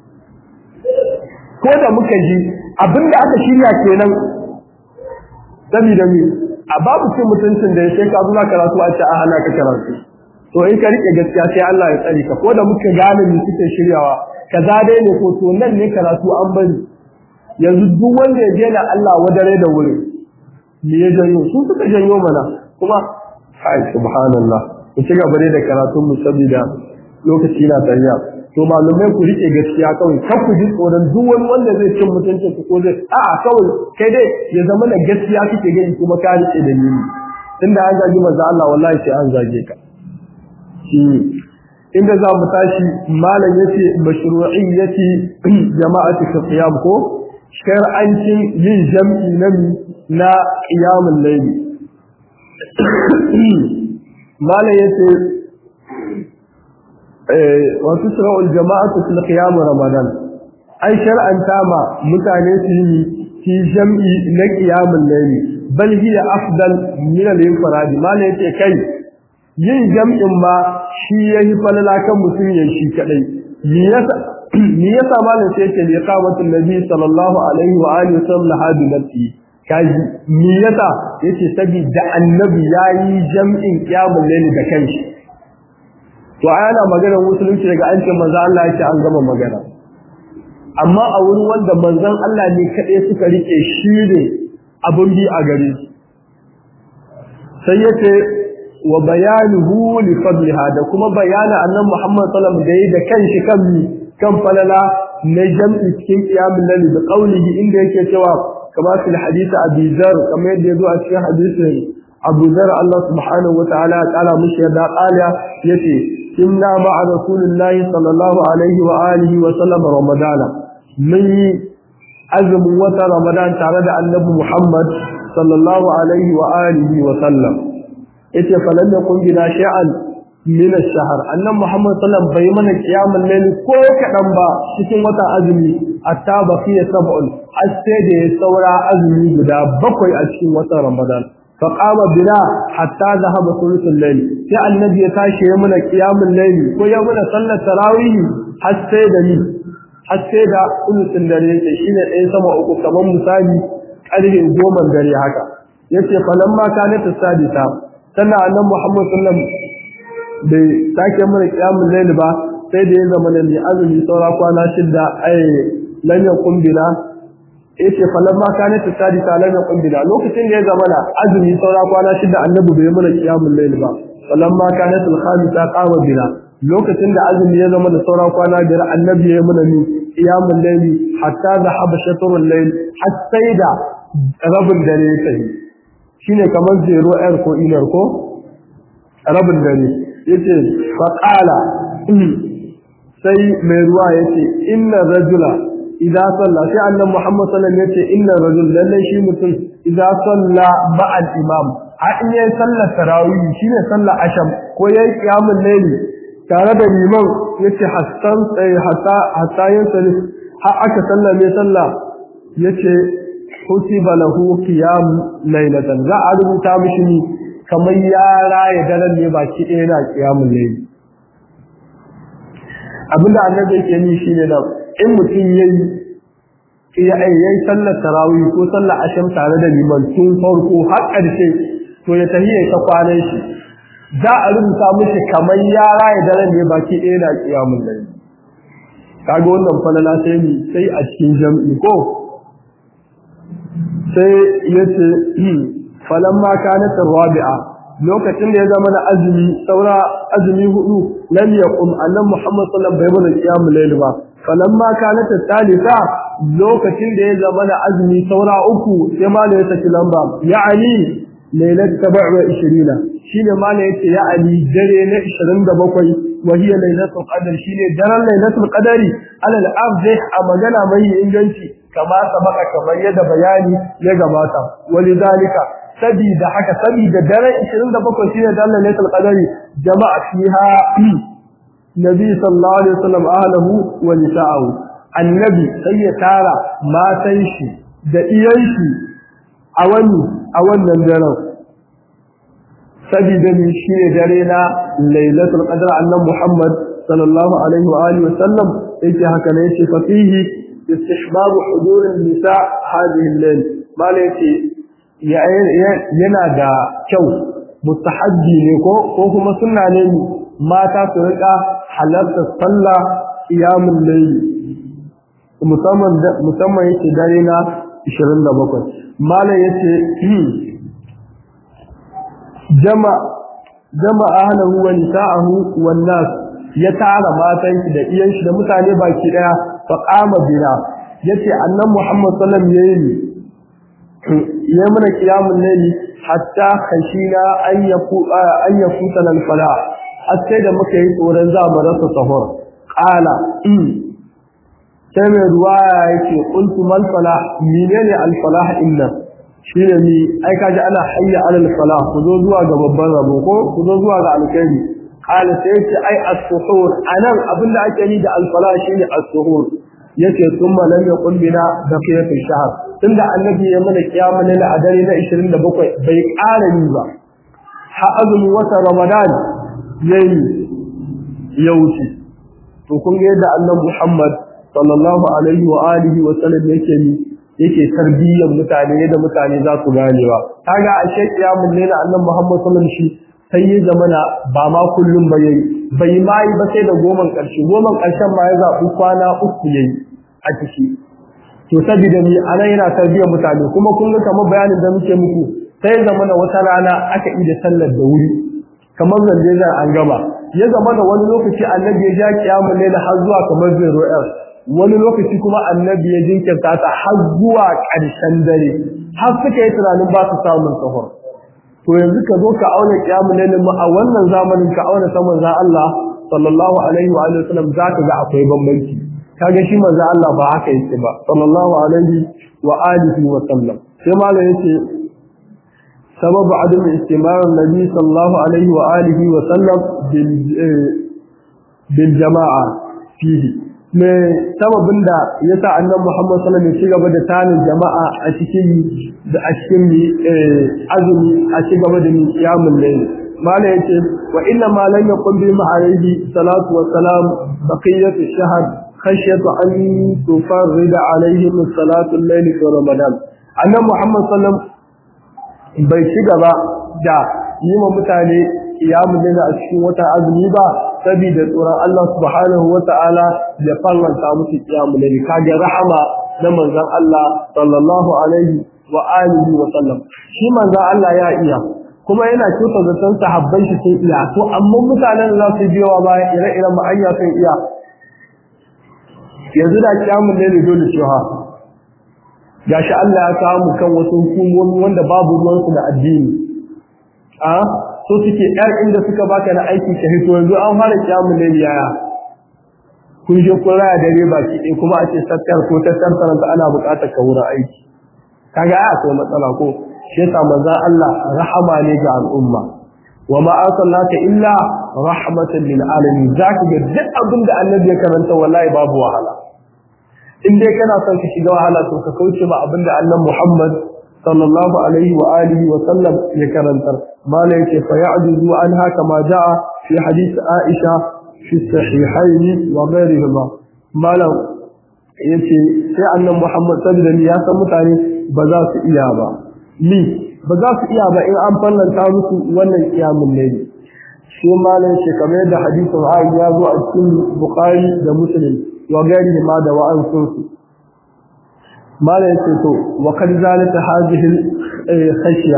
ko da muka ji abinda aka shirya kenan saboda mi a babu cin mutuncin da yake ka zuwa karatu a ce a hana ka karatu to in ka rike gaskiya sai Allah ya tsare ka ko da muka gane mu suke shiryawa kaza dai ne ko to nan ne karatu an bari yanzu duk wanda ya je na Allah wadare da wuri me ya janyo su suka janyo mana kuma ai subhanallah ku ci gaba da karatun mu saboda lokaci na tafiya to malumai ku rike gaskiya kawai kar ku ji tsoron duk wani wanda zai cin mutuncin ku ko zai a'a kawai kai dai ya zama da gaskiya kike gani kuma ka rike da ni tunda an zagi manzo Allah wallahi sai an zage ka shi inda za mu tashi malam yace mashru'iyyati jama'ati qiyam ko shar'ancin yin jam'i na na qiyamul layli malam yace wasu shira'ul jama'atu fil qiyam ramadan ai shar'anta ma mutane su yi fi jam'i na qiyamul layli bal hiya afdal min al-infirad malai yace kai yin jam'in ma shi yayi falala kan mutum ya shi kadai me yasa me yasa malai sai yace li qamatul nabi sallallahu alaihi wa alihi wasallam hadu nafsi kaji me yasa yace saboda annabi yayi jam'in qiyamul layli da kanshi to ana magana musulunci daga an ce manzo Allah yake an gama magana amma a wurin wanda manzon Allah ne kadai suka rike shi ne abun bi a gare shi sai yace wa bayanuhu li fadliha da kuma bayana annabi Muhammad sallallahu alaihi wasallam da kanshi kan kan falala na jam'i cikin qiyamul layl da qaulihi inda yake cewa kama fil hadith Abi Dharr kamar yadda yazo a cikin hadisin Abu Dharr Allah subhanahu wa ta'ala ya kala mushi yadda qala yace inna ma'a rasulillahi sallallahu alaihi wa alihi wa sallam ramadana mun yi azumin wata ramadan tare da annabi muhammad sallallahu alaihi wa alihi wa sallam yace falan yakun bina shay'an min ash-shahr annabi muhammad sallallahu bai mana qiyamul layl ko kadan ba cikin wata azumi hatta baqiya sab'un har sai da ya saura azumi guda bakwai a cikin wata ramadan فقام بنا حتى ذهب ثلث الليل sai annabi ya tashi ya muna qiyamul layli ko ya muna sallar tarawih har sai da ni har sai da ulusin dare yake shine ɗaya sama uku kamar misali ƙarfe goma dare haka yace falamma kanat sadisa sannan annabi Muhammad sallallahu alaihi wasallam bai sake mana kiyamul layl ba sai da ya zama ne azumi saura kwana shida ai lan yakun bila yace falamma kanat sadisa lan yakun bila lokacin da ya zama na azumi saura kwana shida annabi bai mana kiyamul layl ba falamma kanat al-khamisa qama bila lokacin da azumi ya zama da saura kwana biyar annabi ya mana ni qiyamul layli hatta zahaba shatrul layl har sai da rabin dare ya tafi shine kamar zero air ko inar ko rabin dare yace fa qala sai mai ruwa yace inna rajula idza salla sai annabi Muhammad sallallahu alaihi wasallam yace inna rajul lalle shi mutum idza salla ma'al imam a in yayi sallar tarawih shine sallar asham ko yayi qiyamul layli tare da liman yace hassan sai hatta hatta yin sali har aka sallame sallah yace kutiba lahu qiyam laylatan za a rubuta mishi ni kamar yara ya daren ne baki ɗaya na qiyamul layli abinda annabi yake ni shine da in mutum yayi ya yayi sallar tarawih ko sallar asham tare da liman tun farko har ƙarshe to ya tahiyya ta kwanan shi za a rubuta mishi kamar yara ya daren ne baki ɗaya na kiyamun nan kaga wannan falala sai ni sai a cikin jam'i ko sai yace falan ma kana rabi'a lokacin da ya zama na azumi saura azumi hudu lam yaqum annabi Muhammad sallallahu alaihi wasallam bai qiyamul layl ba falan ma kana talita lokacin da ya zama na azumi saura uku sai ma ya saki lamba ya'ani lailat 27 shine ma ne yace ya ali dare na 27 wa hiya lailatul qadr shine daren lailatul qadari alal afdih a magana mai inganci kama sabaka kamar yadda bayani ya gabata walidalika sabida haka sabida daren 27 shine daren lailatul qadari jama'a fiha nabi sallallahu alaihi wasallam ahlahu wa nisa'ahu annabi sai ya tara matan shi da iyan shi a wani a wannan daren sabida ni shi ne dare na lailatul qadr annan muhammad sallallahu alaihi wa alihi wasallam yake haka ne yace fa fihi istihbab hudur an-nisa hadhihi al-layl mala yace yana da kyau mustahabbi ne ko ko kuma sunna ne mata su rika halarta sallah qiyamul layl musamman musamman yake dare na 27 mala yace jama jama ahlahu wa nisa'ahu wan nas ya tara matan shi da iyan shi da mutane baki daya fa qama bina yace annan muhammad sallallahu alaihi wasallam yayi mana qiyamul layli hatta khashina an yafu an yafuta al falah hatta da muka yi tsoron za mu rasa sahur qala sai mai ruwaya yake qultu mal falah menene al falah inna shine ni ai kaji ana hayya alal falah ku zo zuwa ga babban rabo ko ku zo zuwa ga alkhairi qala sai ce ai as-suhur anan abinda ake ni da al-falah shine as-suhur yace thumma lam yaqul bina baqiyatul shahr tunda annabi ya mana kiyama ne a dare na 27 bai ƙara ni ba ha azumin wata ramadan yayi ya wuce to kun ga yadda annabi Muhammad sallallahu alaihi wa alihi wa sallam yake ni yake tarbiyyar mutane yadda mutane za su ganewa kaga a shekiya mun ne da annabi Muhammad sallallahu alaihi wasallam sai ya zamana ba ma kullum ba yayi bai ma yi ba sai da goman karshe goman karshen ma ya zabi kwana uku yayi a ciki to saboda ni anan yana tarbiyyar mutane kuma kun ga kamar bayanin da muke muku sai zamana wata rana aka yi da sallar da wuri kamar zande zan an gama ya zama da wani lokaci annabi ya ja kiyamul layl har zuwa kamar zero wani lokaci kuma annabi ya jinkirta ta har zuwa ƙarshen dare har suka yi tunanin ba su samun sahur to yanzu ka zo ka auna kiyamun lailin mu a wannan zamanin ka auna ta manzon Allah sallallahu alaihi wa alihi wasallam zaka ga akwai bambanci kaga shi manzon Allah ba haka yake ba sallallahu alaihi wa alihi wa sallam sai malam yace سبب عدم استمرار النبي صلى الله عليه وآله وسلم بالجماعة فيه me sababin da ya sa annan Muhammad sallallahu alaihi wasallam ya gaba da tanin jama'a a cikin da a cikin azumi a ci gaba da qiyamul layl mala yace wa inna ma lan yaqum bi ma'arihi salatu wa salam baqiyat ash-shahr khashyatu an tufarrida alaihim salatu al-layl fi ramadan annabi muhammad sallallahu bai ci gaba da yi wa mutane kiyamu da a cikin wata azumi ba saboda tsoron Allah subhanahu wata'ala ya fallanta musu kiyamu da kage rahama na manzon Allah sallallahu alaihi wa alihi wa sallam shi manzon Allah ya iya kuma yana kyauta zaton sahabban shi sun iya to amma mutanen da za su biyo baya ire-iren ma'ayya sun iya yanzu da kiyamun ne dole cewa gashi Allah ya kawo mu kan wasu hukumomi wanda babu ruwansu da addini a so suke yar inda suka baka na aiki ka hito yanzu an fara kiyamun ne yaya kun je kun raya dare baki ɗaya kuma a ce sattar ko tattar saranta ana buƙatar ka wurin aiki kaga ai akwai matsala ko shi yasa manzon Allah rahama ne ga al'umma wa ma arsalnaka illa rahmatan lil alamin zaka ga duk abin da annabi ya karanta wallahi babu wahala in dai kana son ka shiga wahala to ka kauce ma abin da annabi Muhammad sallallahu alaihi wa alihi wa sallam ya karanta mala yake fa ya'juzu anha kama jaa fi hadith Aisha fi sahihayn wa ghayrihima mala yace sai annabi Muhammad sallallahu alaihi ya san mutane ba za su iya ba ni ba za su iya ba in an fallanta musu wannan kiyamun ne shi malam shi kamar yadda hadisin Aisha ya zo a cikin Bukhari da Muslim wa gari ma da wa'an sun su malam yace to wa kad zalata hadhihi khashya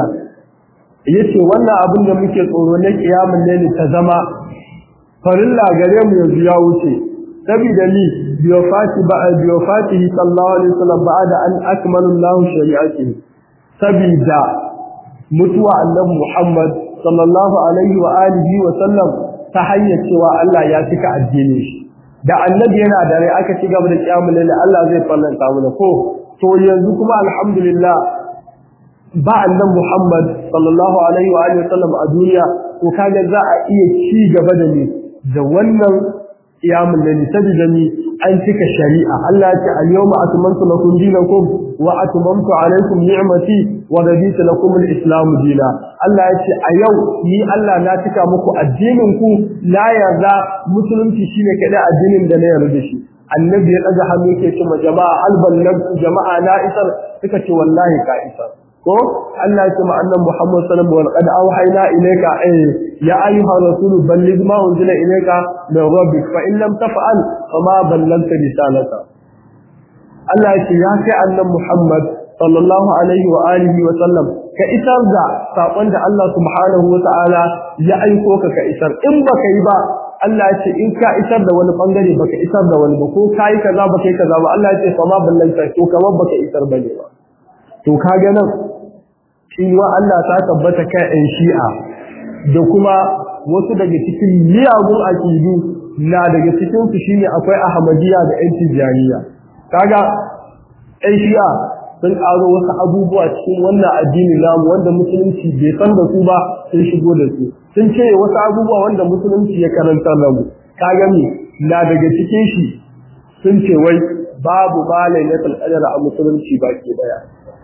yace wannan abin da muke tsoro na kiyamun ne ta zama farilla gare mu yanzu ya wuce saboda ni biyofati ba biyofatihi sallallahu alaihi wasallam ba'da an akmala Allah shari'atihi saboda mutuwa annabi Muhammad sallallahu alaihi wa alihi wa sallam ta hanyar cewa Allah ya cika addinin shi da annabi yana da rai aka ci gaba da kiyamul lail Allah zai fallanta mu ko to yanzu kuma alhamdulillah ba annabi Muhammad sallallahu alaihi wa alihi wa sallam a duniya to kaga za a iya ci gaba da ni da wannan qiyamul layl sabida ni an cika shari'a Allah ya ce al-yawma atmamtu lakum dinakum wa atmamtu alaykum ni'mati wa raditu lakum al-islam dina Allah ya ce a yau ni Allah na cika muku addinin ku la yarda musulunci shine kada addinin da na yarda shi annabi ya daga hannu yake ce ma jama'a alballan jama'a na isar suka ce wallahi ka isar ko Allah ya ce ma annabi Muhammad sallallahu alaihi wasallam qad awhayna ilayka ay ya ayyuha rasul balligh ma unzila ilayka min rabbik fa in lam taf'al fama ballagta risalata Allah ya ce ya kai annabi Muhammad sallallahu alaihi wa alihi wa sallam ka isar da sakon da Allah subhanahu wa ta'ala ya aiko ka ka isar in baka yi ba Allah ya ce in ka isar da wani bangare baka isar da wani ba ko kai kaza baka yi kaza ba Allah ya ce fama ballagta to kamar baka isar bane ba to kaga nan cewa Allah ta tabbata kai ɗan shi'a da kuma wasu daga cikin miyagun aƙidu na daga cikin su shine akwai ahmadiyya da ƴan tijaniya kaga ƴan shi'a sun ƙaro wasu abubuwa cikin wannan addini namu wanda musulunci bai san da su ba sun shigo da su sun ce wasu abubuwa wanda musulunci ya karanta da mu kaga me na daga cikin shi sun ce wai babu malai na qadar a musulunci baki daya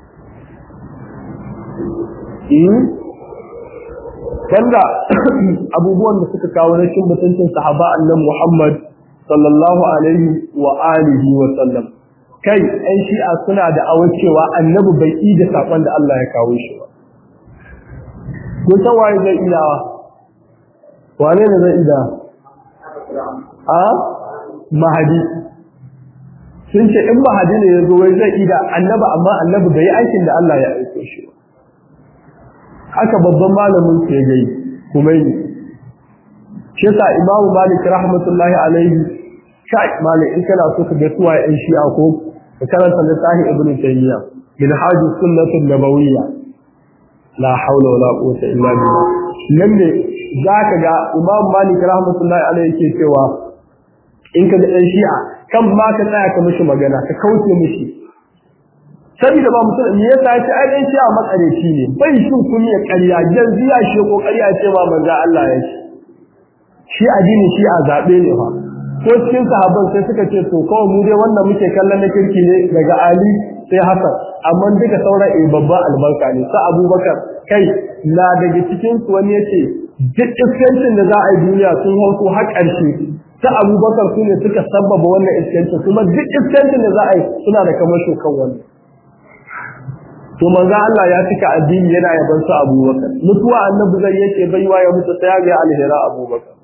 wanda abubuwan da suka kawo na cin mutuncin sahaba annan Muhammad sallallahu alaihi wa alihi wa sallam kai ɗan shi'a suna da awar cewa annabi bai yi da saƙon da Allah ya kawo shi ba ko san waye zai iya wane ne zai iya a mahadi sun ce in mahadi ne ya zo wai zai iya annabi amma annabi bai yi aikin da Allah ya aiko shi ba haka babban malamin ke gai kuma yi shi yasa imamu malik rahmatullahi alaihi kai malik in kana so ka ga suwa yan shi'a ko ka karanta littafin ibn taymiya min hajji sunnatul nabawiyya la hawla wala quwwata illa billah nan ne zaka ga imamu malik rahmatullahi alaihi ke cewa in ka ga yan shi'a kan ma ka tsaya ka mishi magana ka kauce mishi saboda ba mutum me yasa ya ce ai dan shi a makareci ne bai shin kun ya ƙarya yanzu ya shi kokari ya ce ba manzo Allah ya ce shi addini shi a zabe ne fa ko cikin sahabban sai suka ce to kawai mu dai wannan muke kallon na kirki ne daga Ali sai Hassan amma duka sauran eh babban albarka ne sa Abubakar kai na daga cikin su wani yace duk iskancin da za a yi duniya sun hauko har ƙarshe ta abubakar su ne suka sabbaba wannan iskancin kuma duk iskancin da za a yi suna da kamar shokan wani to manzo Allah ya cika addini yana yaban su abubakar mutuwa annabi zai yake baiwa ya mutu sai ya ga alhera abubakar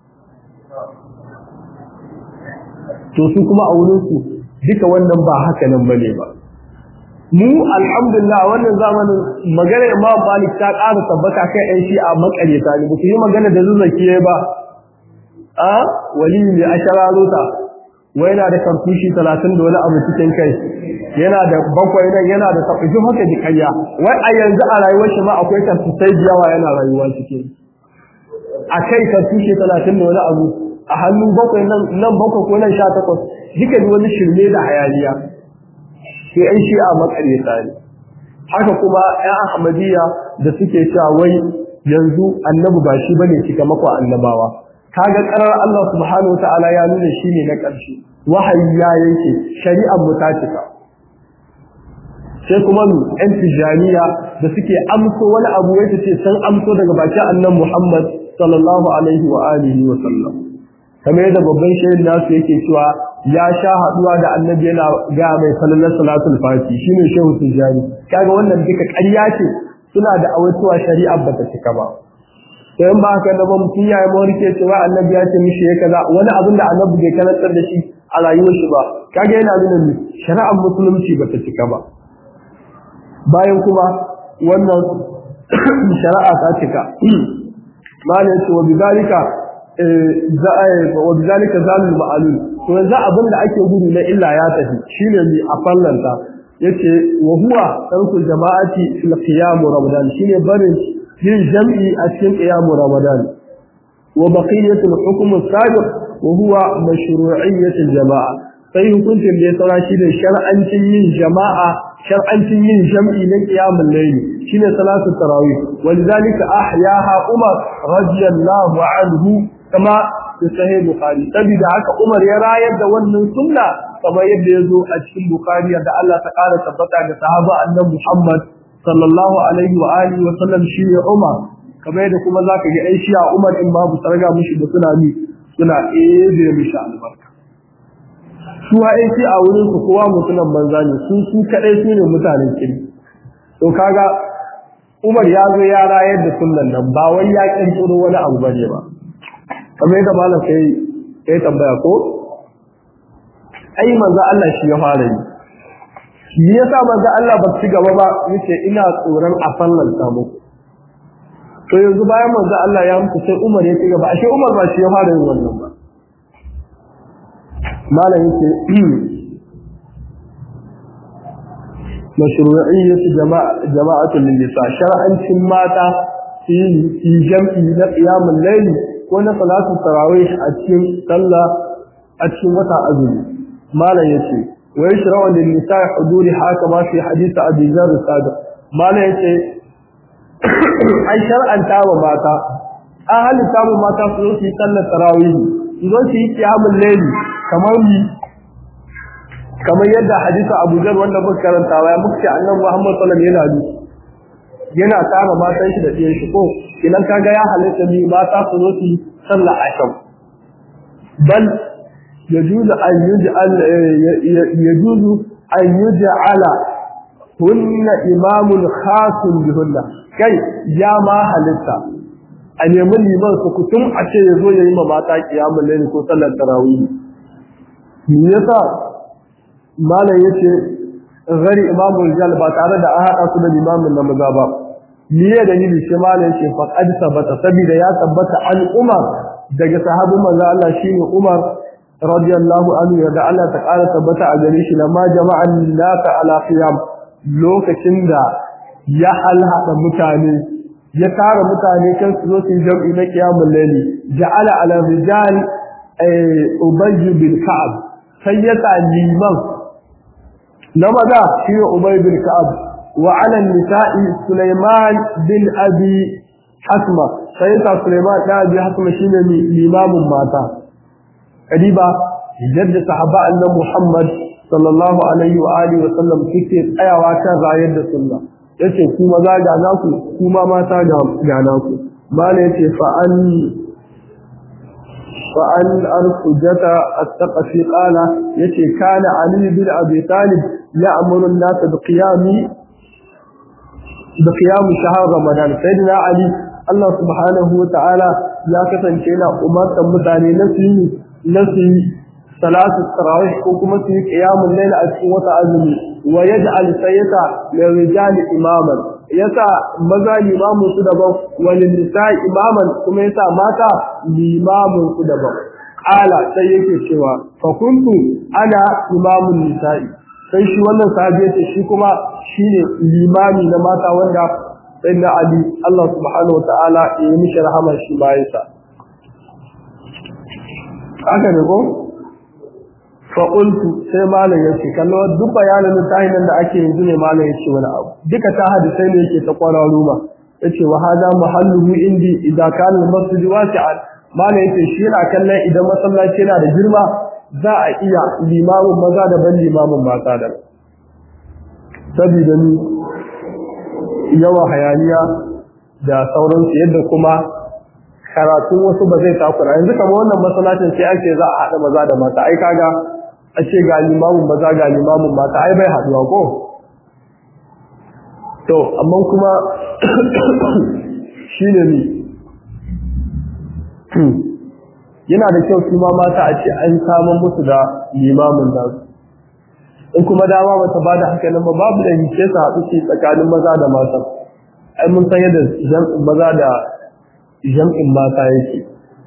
to su kuma a wurin su duka wannan ba haka nan bane ba mu alhamdulillah wannan zamanin magana Imam Malik ta ƙara tabbata kai ɗan shi a makareta ne ba su yi magana da zuzzaki ba a wali ne a shararota wai yana da karfushi talatin da wani abu cikin kai yana da bakwai nan yana da tafi haka da kanya wai a yanzu a rayuwar shi ma akwai karfusai da yawa yana rayuwa cikin a kai karfushi talatin da wani abu a hannun bakwai nan nan bakwai ko nan sha takwas duka wani shirme da hayaniya sai an shi a makareta ne haka kuma ƴan ahmadiyya da suke cewa wai yanzu annabi ba shi bane cika mako annabawa kaga karar Allah subhanahu wataala ya nuna shi ne na ƙarshe wahayi ya yanke shari'ar mu ta cika sai kuma mu ƴan tijaniya da suke amso wani abu wai ce sun amso daga bakin annabi Muhammad sallallahu alaihi wa alihi wa sallam kamar yadda babban shehin nasu yake cewa ya sha haduwa da annabi yana ga mai sallallahu salatul fati shine shehu tijani kaga wannan duka ƙarya ce suna da awaituwa shari'a bata cika ba sai ba haka da ba mutum ya yi mawarke cewa annabi ya ce mishi ya kaza wani abin da annabi bai karantar da shi a rayuwar shi ba kaga yana nuna ni shari'ar musulunci bata cika ba bayan kuma wannan shari'a ta cika malai ce wa bizalika wa bizalika zalul ma'alul to yanzu abin da ake gudu na illa ya tafi shine mi a fallanta yace wa huwa tarkul jama'ati fil qiyam ramadan shine barin yin jam'i a cikin qiyam ramadan wa baqiyatul hukm as-sabiq wa huwa mashru'iyyatul jama'a sai hukuncin da ya tsara shi da shar'ancin yin jama'a shar'ancin yin jam'i na qiyamul layl shine salatu tarawih walidhalika ahyaha umar radiyallahu anhu kama da sahih bukhari saboda haka umar ya rayar da wannan sunna kamar yadda ya zo a cikin bukhari da Allah ta ƙara tabbata ga sahaba annabi muhammad sallallahu alaihi wa alihi wa sallam shi ne umar kamar yadda kuma zaka ga aishi a umar in babu sarga mushi da suna ni suna ebe mishi albarka su ha aiki a wurin su kowa mutunan banza ne su su kadai su ne mutanen kiri to kaga umar ya zo ya rayar da sunnan nan ba wai ya kirkiro wani abu bane ba kamar yadda malam sai ya tambaya ko ai manzo Allah shi ya fara yi shi yasa manzo Allah ba ci gaba ba yace ina tsoron a fallan ta muku to yanzu bayan manzo Allah ya mutu sai Umar ya ci gaba ashe Umar ba shi ya fara yin wannan ba malam yace mashru'iyyat jama'a jama'atul nisa shar'ancin mata fi jam'i na qiyamul layl ko na salatu tarawih a cikin sallah a cikin wata azumi malam yace wa yashra'u lin nisa'i huduri haka ma fi hadith abi zar sadiq malam yace ai shar'anta wa mata an halitta mu mata su zo su yi sallar tarawih su zo su yi qiyamul layl kamar ni kamar yadda hadisi Abu Zar wanda muka karanta ya muka ce annabi Muhammad sallallahu alaihi wasallam yana yana tara matan shi da ɗiyan shi ko idan kaga ya halitta ni mata su zo su sallah asham bal yajuzu an yuj'al yajuzu an yuj'ala hunna imamun khasun bihunna kai ya ma halitta a nemi liman su kutum a ce ya zo ya yi ma mata kiyamun laili ko sallar tarawih me yasa malam yace gari imamu rijal ba tare da an haɗa su da limamin na maza ba miye da yini shi malam yace fa qad sabata saboda ya tabbata an umar daga sahabin manzo Allah shine umar radiyallahu anhu da Allah ta ƙara tabbata a gare shi lamma jama'an naka ala qiyam lokacin da ya halhada mutane ya tara mutane kan su zo su jam'i na qiyamul layli ja'ala ala rijal ubay bin ka'ab sai ya liman na maza shi ne Ubay bin Ka'ab wa ala nisa'i Sulaiman bin Abi Hasma sai ta Sulaiman da Abi Hasma shine limamin mata kadiba yadda sahaba annabi Muhammad sallallahu alaihi wa alihi wa sallam suke tsayawa kan rayar da sunna yace ku maza ga naku kuma mata ga naku mala yace fa an fa an arfujata at-taqfi qala yace kana ali bin abi talib ya'muru an-nas bi qiyami bi qiyam shahr ramadan sayyidina ali Allah subhanahu wa ta'ala ya kasance yana umartar mutane na su yi na su yi salatu tarawih ko kuma su yi qiyamul layl a cikin wata azumi wa yaj'al sayyata lirijali imaman yasa maza limamin su daban wal nisa'i imaman kuma yasa mata limamin su daban qala sai yake cewa fa kuntu ana imamun nisa'i sai shi wannan sahabi yace shi kuma shine limami na mata wanda sayyidina ali Allah subhanahu wa ta'ala ya yi mishi rahama shi bayan sa haka ne ko fa qultu sai malam yace kallo duk bayanan tahin nan da ake yanzu ne malam yace wani abu duka ta hadisai ne yake ta kwararo ma yace wa hada mahalluhu indi idza kana al-masjid wasi'an malam yace shi yana kallon idan masallaci yana da girma za a iya limamin maza da ban limamin mata da saboda ni yawa hayaniya da sauransu yadda kuma karatun wasu ba zai takura yanzu kamar wannan masallacin sai ake za a haɗa maza da mata ai kaga a ce ga limamin maza ga limamin mata ai bai haɗuwa ko to amma kuma shine ni yana da kyau su ma mata a ce an samun musu da limamin nasu in kuma dama bata bada haka nan ba babu da hice su haɗu ce tsakanin maza da mata ai mun san yadda jam'in maza da jam'in mata yake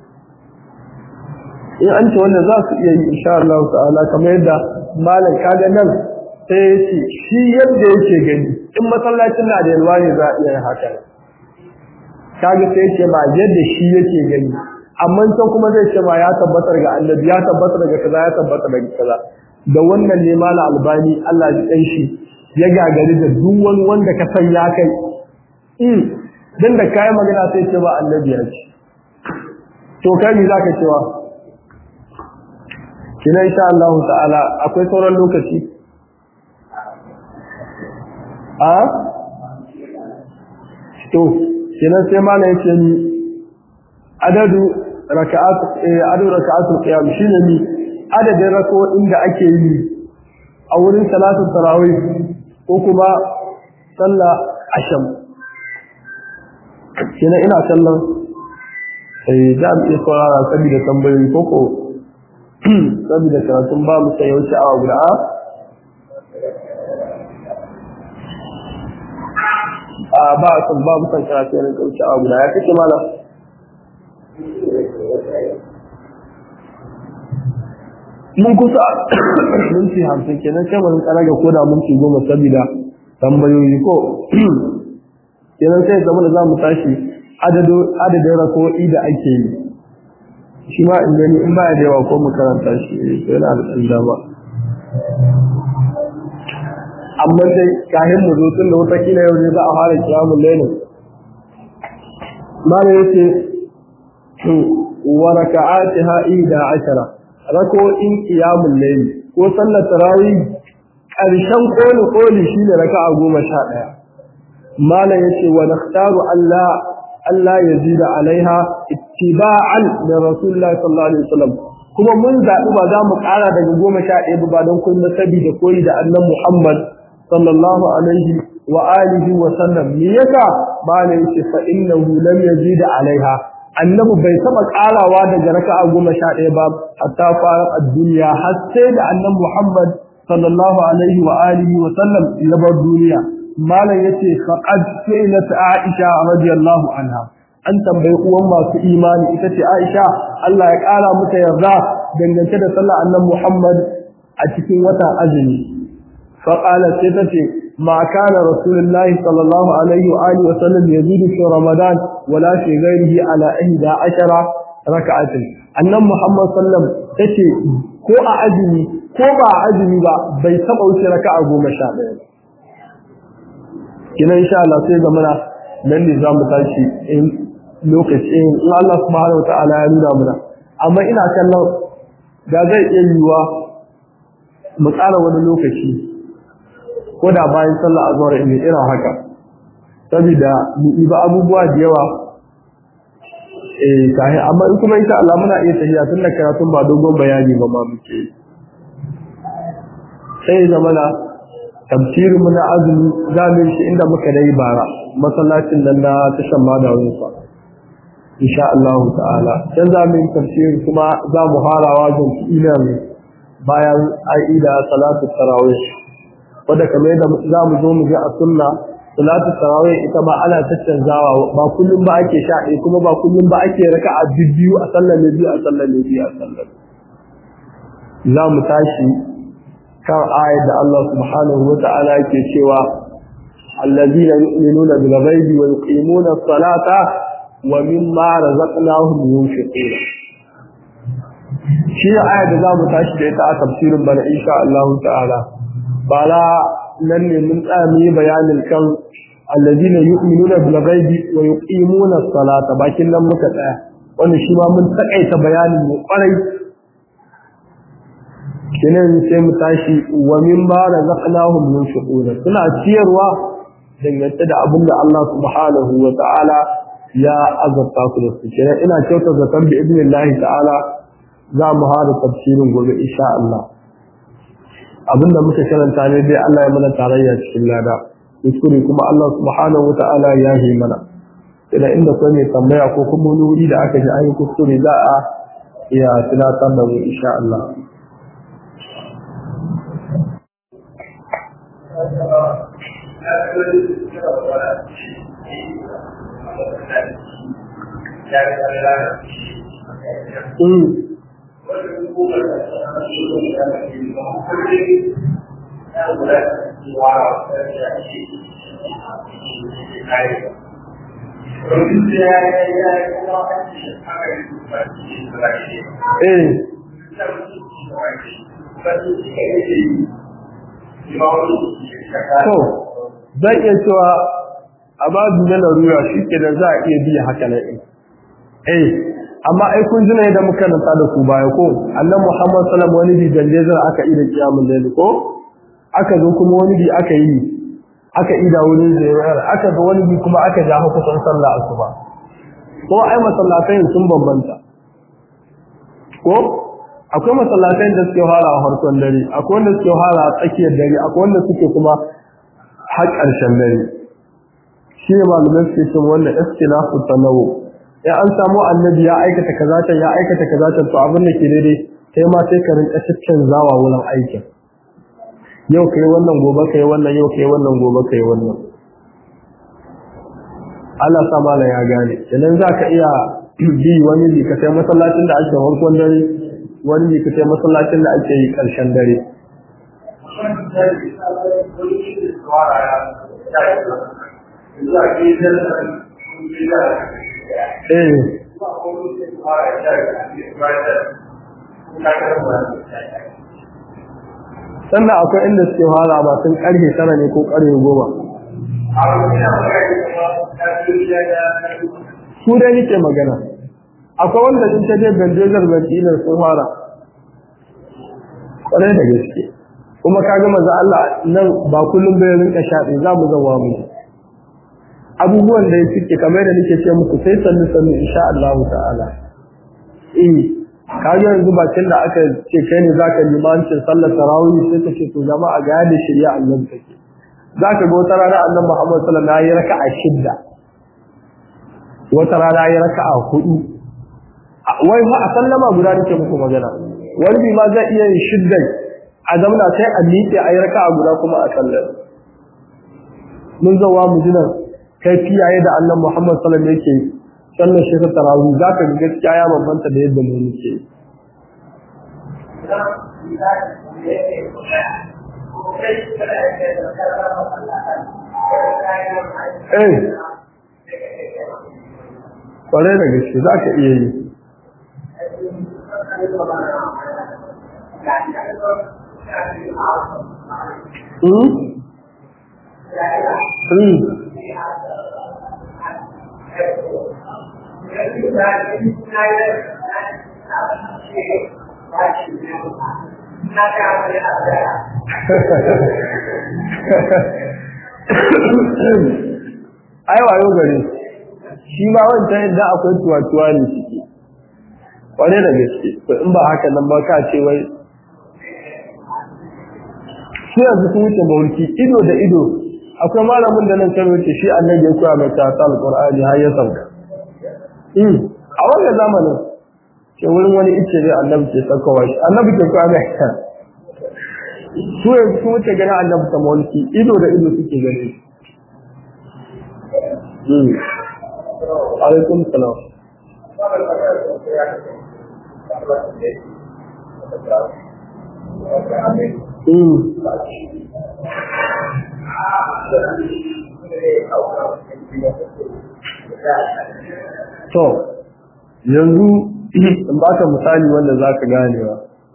in an ce wanda za su iya yi insha Allah ta'ala kamar yadda malam kaga nan sai ya ce shi yadda yake gani in masallacin na da yalwa ne za a iya yin haka kaga sai ce ba yadda shi yake gani amma can kuma zai ce ma ya tabbatar ga annabi ya tabbatar ga kaza ya tabbatar ga kaza da wannan ne mala albani Allah ya dan shi ya gagari da duk wani wanda ka san ya kai in dan da kai magana sai ce ba annabi ya ce to kai me zaka cewa kina insha Allah ta'ala akwai sauran lokaci a to kina sai mala yace ni adadu raka'at adadu raka'atul qiyam shine ni adadin rako'in da ake yi a wurin salatu tarawih ko kuma sallah asham kina ina kallon eh da mu iya saurara saboda tambayoyi ko ko saboda karatun ba mu sai wuce awa guda a ba a san ba mu san karatu ne kauce awa guda ya kace malam mun kusa minti hamsin kenan sai mun tsara ga koda minti goma saboda tambayoyi ko kenan sai zama da za mu tashi adadin rako'i da ake yi shi ma in gani in baya da yawa ko mu karanta shi sai yana da ɗan dama amma dai kahin mu zo tun da wata kila yau ne za a fara kiyamun lailin mana yace wa raka'atiha ida ashara rako'in qiyamul layl ko sallar tarawih karshen koli koli shine raka'a 11 malam yace wa nakhtaru Allah Allah yazida alaiha ittiba'an da Rasulullahi sallallahu alaihi wasallam kuma mun zaɓi ba za mu ƙara daga 11 ba don kun saboda koyi da annabi Muhammad sallallahu alaihi wa alihi wa sallam me yasa malam yace fa innahu lam yazida alaiha annabi bai taba karawa daga raka'a goma sha ɗaya ba hatta fara a duniya har sai da annabi Muhammad sallallahu alaihi wa alihi wa sallam ya bar duniya malam yace faqad su'ilat Aisha radiyallahu anha an tambayi uwan masu imani ita ce Aisha Allah ya kara mata yarda dangance da sallar annabi Muhammad a cikin wata azumi faqala sai ta ce ما كان رسول الله صلى الله عليه وآله وسلم يزيد في رمضان ولا في غيره على إحدى عشر ركعة أن محمد صلى الله عليه وسلم تشي ko a azumi ko ba a azumi ba bai taba wuce raka'a goma sha ɗaya kina insha Allah sai zamana nan ne zamu tashi in lokaci in Allah subhanahu wa ta'ala ya nuna mana amma ina kallon da zai iya yiwa mu tsara wani lokaci ko da bayan sallah azhar ne irin haka saboda mu iba abubuwa da yawa eh kai amma in kuma insha Allah muna iya tafiya tun da karatun ba dogon bayani ba ma muke sai zamana tafsirin mu na azumi zamin shi inda muka dai bara masallacin nan na tashan ma da wani fa insha Allah ta'ala dan zamin tafsir kuma za mu harawa zan ila bayan aida salatu tarawih wanda kamar yadda za mu zo mu ji a sunna salatu tarawih ita ba ana tattanzawa ba kullum ba ake sha ɗaya kuma ba kullum ba ake raka'a biyu a sallar biyu a sallar biyu a sallar za mu tashi kan ayat da Allah subhanahu wa ta'ala yake cewa allazina yu'minuna bil ghaibi wa yuqimuna as-salata wa mimma razaqnahum yunfiquna shi ayat da za mu tashi da ita a tafsirin bana insha Allah ta'ala bala nan ne mun tsami bayanin kan alladina yu'minuna bil ghaibi wa yuqimuna as-salata bakin nan muka tsaya wannan shi ma mun takaita bayanin mu kwarai kinan sai mu tashi wa min ba razaqnahum yunfiquna suna ciyarwa dangance da abin da Allah subhanahu wa ta'ala ya azabta su da su kinan ina kyautar zaton bi idnillahi ta'ala za mu hada tafsirin gobe insha Allah abinda muka karanta ne dai Allah ya mana tarayya cikin lada kuskure kuma Allah subhanahu wata'ala ya yi mana idan inda kuma mai tambaya ko kuma wani wuri da aka ji an yi kuskure za a iya tunatar da mu insha Allah Mm. Eh. To, zan iya cewa a babu na larura shi ke da za a iya biya haka na Eh, amma ai kun jina da muka nanta da ku baya ko annabi Muhammad sallallahu wani bi dallezar aka yi da kiyamul layl ko aka zo kuma wani bi aka yi aka ida wurin zairar aka ga wani bi kuma aka ja hukuncin sallah asuba ko ai masallatai sun bambanta ko akwai masallatai da suke fara a farkon dare akwai wanda suke fara a tsakiyar dare akwai wanda suke kuma har ƙarshen dare shi ne malamai suke cewa wannan istilafu tanawu in an samu annabi ya aikata kaza ta ya aikata kaza ta to abin da ke daidai kai ma sai ka rinka cikin zawa wurin aikin yau kai wannan gobe kai wannan yau kai wannan gobe kai wannan Allah sa mala ya gane idan zaka iya bi wani bi ka sai masallacin da ake farkon dare wani bi ka sai masallacin da ake yi karshen dare Eh. sannan akwai inda suke fara ba sun karfe tara ne ko karfe goma su dai nake magana akwai wanda in ta je gandejar bandinar sun fara kwarai da gaske kuma ka gama za Allah nan ba kullum bai rinka shaɗe za mu zawa mu abubuwan da ya suke kamar da nake ce muku sai sannu sannu insha Allah ta'ala eh kaga yanzu bakin da aka ce kai ne zaka limancin sallar tarawih sai ka ce to jama'a ga yadda shari'a Allah take zaka ga wata rana Annabi Muhammad sallallahu alaihi wasallam ya raka'a shidda wata rana ya raka'a hudu wai fa a sallama guda nake muku magana wani bi ma zai iya yin shidda a zamna sai a miƙe a yi raka'a guda kuma a sallar mun zawa mu jinan kai fiyaye da Annabi Muhammad sallallahu alaihi wasallam yake sallar shi ta tarawih za ka ga gaskiya ya bambanta da yadda mu muke eh kwarai da gaske za ka iya yi Hmm? Hmm. ai wayo gare shi ma wancan yadda akwai tuwa-tuwa ne ciki kware da gaske to in ba haka nan ba ka ce wai shi yanzu sun wuce mawarki ido da ido akwai malamin da nan kan wuce shi annabi ya koya mai ta alqur'ani har ya sauka a wannan zamanin ke wurin wani ice ne annabi ke saukowa shi annabi ke koya mai su yanzu sun wuce ganin annabi ta mawarki ido da ido suke gani alaikum salam To, yanzu in ba ka misali wanda za ka ganewa.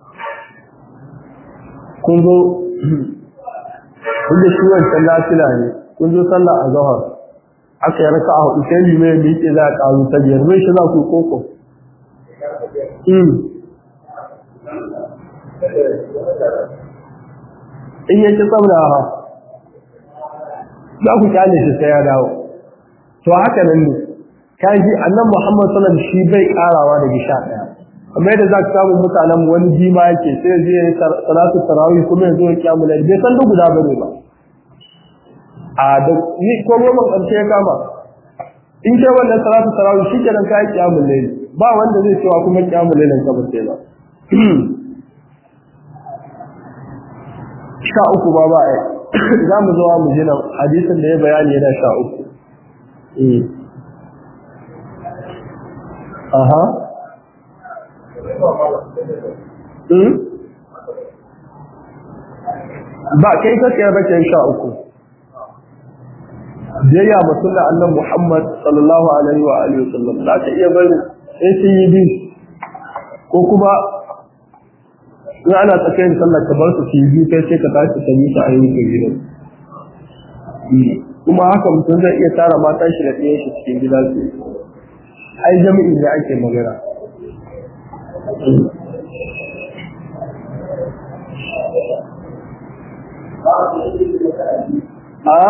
Kun zo, inda shi wancan lafila ne, kun zo sallah a zahar, aka yi raka a hudu sai limai da yake za a ƙaru ta biyar, mai shi za ku koko. in yake tsaurawa za ku kyale shi sai ya dawo to haka nan ne kaji annan Muhammad sallallahu alaihi shi bai karawa daga sha daya amma yadda za ka samu mutanen wani jima yake sai ya je salatu tarawih kuma ya zo ya kiyamu lail bai san duk guda bane ba a da ni ko goma karshe ya kama in kai wannan salatu tarawih shi kenan ka yi kiyamu lail ba wanda zai cewa kuma kiyamu lailin ka ba sai ba sha uku ba ba ai za mu zuwa mu jina hadisin da ya bayani yana sha uku aha ba kai kake ba kai sha uku biyayya musulma annan Muhammad sallallahu alaihi wa alihi wasallam za ka iya bari sai sun yi bi ko kuma in ana tsakiyar sallar ka bar su su yi kai sai ka tashi ka yi su a yankin gidan kuma haka mutum zai iya tara matan shi da ɗayan shi cikin gida su ai jami'i da ake magana a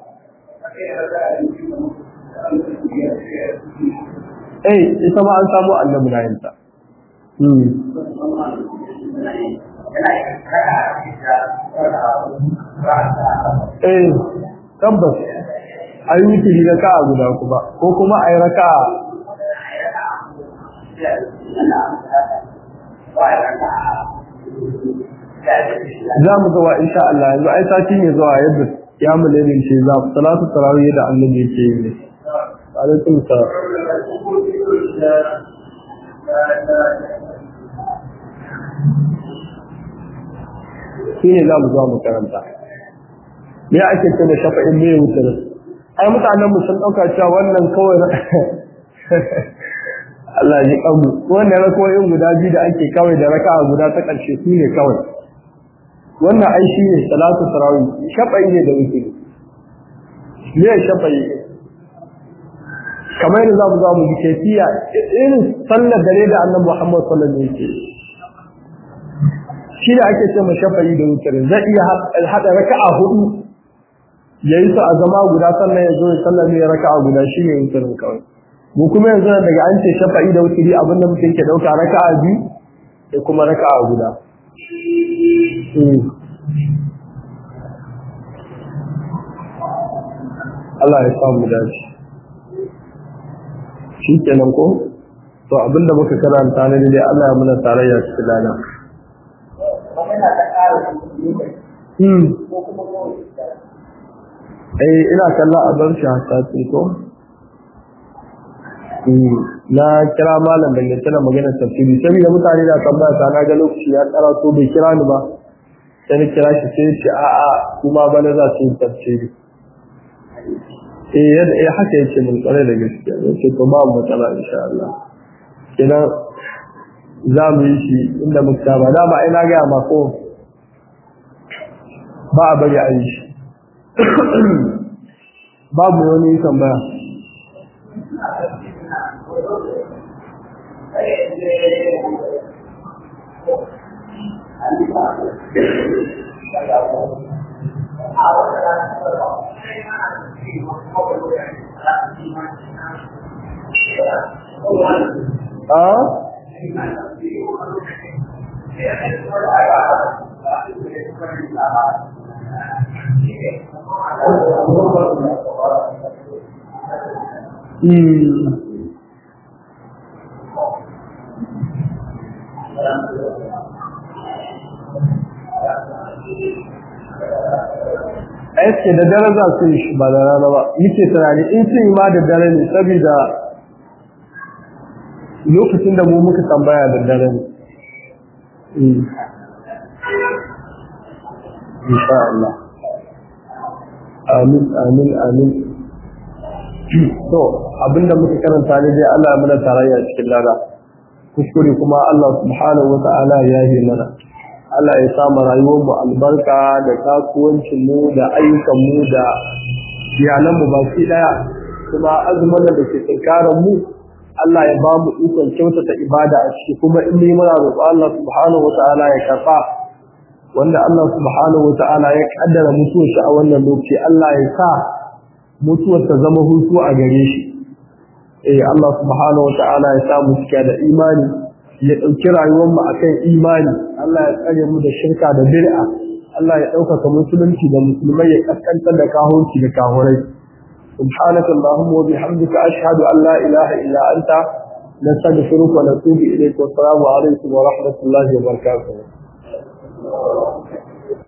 Eh, ita ma an samu annabi na yinta. Eh, tabbas, a yi wuturi raka a guda kuma, ko kuma a yi raka za mu zuwa insha Allah yanzu ai sati ne zuwa yadda ya mu ne ce za mu salatu tarawih da annabi yake yi ne alaikum salam shi ne za mu zuwa makaranta me ake ce da shafa'in me wutar ai mutanen mu sun dauka cewa wannan kawai Allah ya kamu wannan rakoyin guda biyu da ake kawai da raka'a guda ta karshe su ne kawai wannan ai shi ne salatu tarawih shafa'i ne da wutar me shafa'i kamar yadda za mu za mu ji kefiya irin sallar dare da annabi Muhammad sallallahu alaihi wasallam shi da ake ce shafa'i da wutar zai iya hada raka'a hudu yayi su a zama guda sannan ya zo ya sallar ne raka'a guda shi ne wutar kawai mu kuma yanzu daga an ce shafa'i da wutari abinda mutum ke dauka raka'a biyu da kuma raka'a guda Allah ya samu dace shi kenan ko to abinda muka karanta ne dai Allah ya muna tarayya cikin lana hmm eh ina kalla a bar shi hasati ko na kira malam da tana magana tafsiri sai da mutane da tambaya ta na ga lokaci ya tsara to bai kira ni ba sai ni kira shi sai shi a a kuma bana za su yi tafsiri eh yadda eh haka yake mun tsare da gaskiya yace to ba mu matsala insha Allah kina za mu yi shi inda muka ba da ba ina ga ma ko ba a bari a yi shi babu wani tambaya a aiki da dare za su yi shi ba da rana ba yake tunani in sun yi ma da dare ne saboda lokacin da mu muka tambaya da dare ne insha Allah amin amin amin to abinda muka karanta ne dai Allah ya mana tarayya cikin lada kuskure kuma Allah subhanahu wa ta'ala ya yi mana Allah ya sa mu rayuwar mu albarka da kasuwancin mu da ayyukan mu da iyalan mu baki daya kuma azumin da ke tsakanin mu Allah ya ba mu ikon kyautata ibada a ciki kuma in yi muna roƙo Allah subhanahu wata'ala ya karɓa wanda Allah subhanahu wata'ala ya kaddara mutuwar shi a wannan lokaci Allah ya sa mutuwar ta zama hutu a gare shi eh Allah subhanahu wata'ala ya sa mu cika da imani ya ɗauki rayuwar mu akan imani Allah ya tsare mu da shirka da bid'a Allah ya ɗaukaka musulunci da musulmai ya kaskantar da kahunci da kahurai سبحانك اللهم وبحمدك أشهد أن لا إله إلا أنت نستغفرك ونتوب إليك والسلام عليكم ورحمة الله وبركاته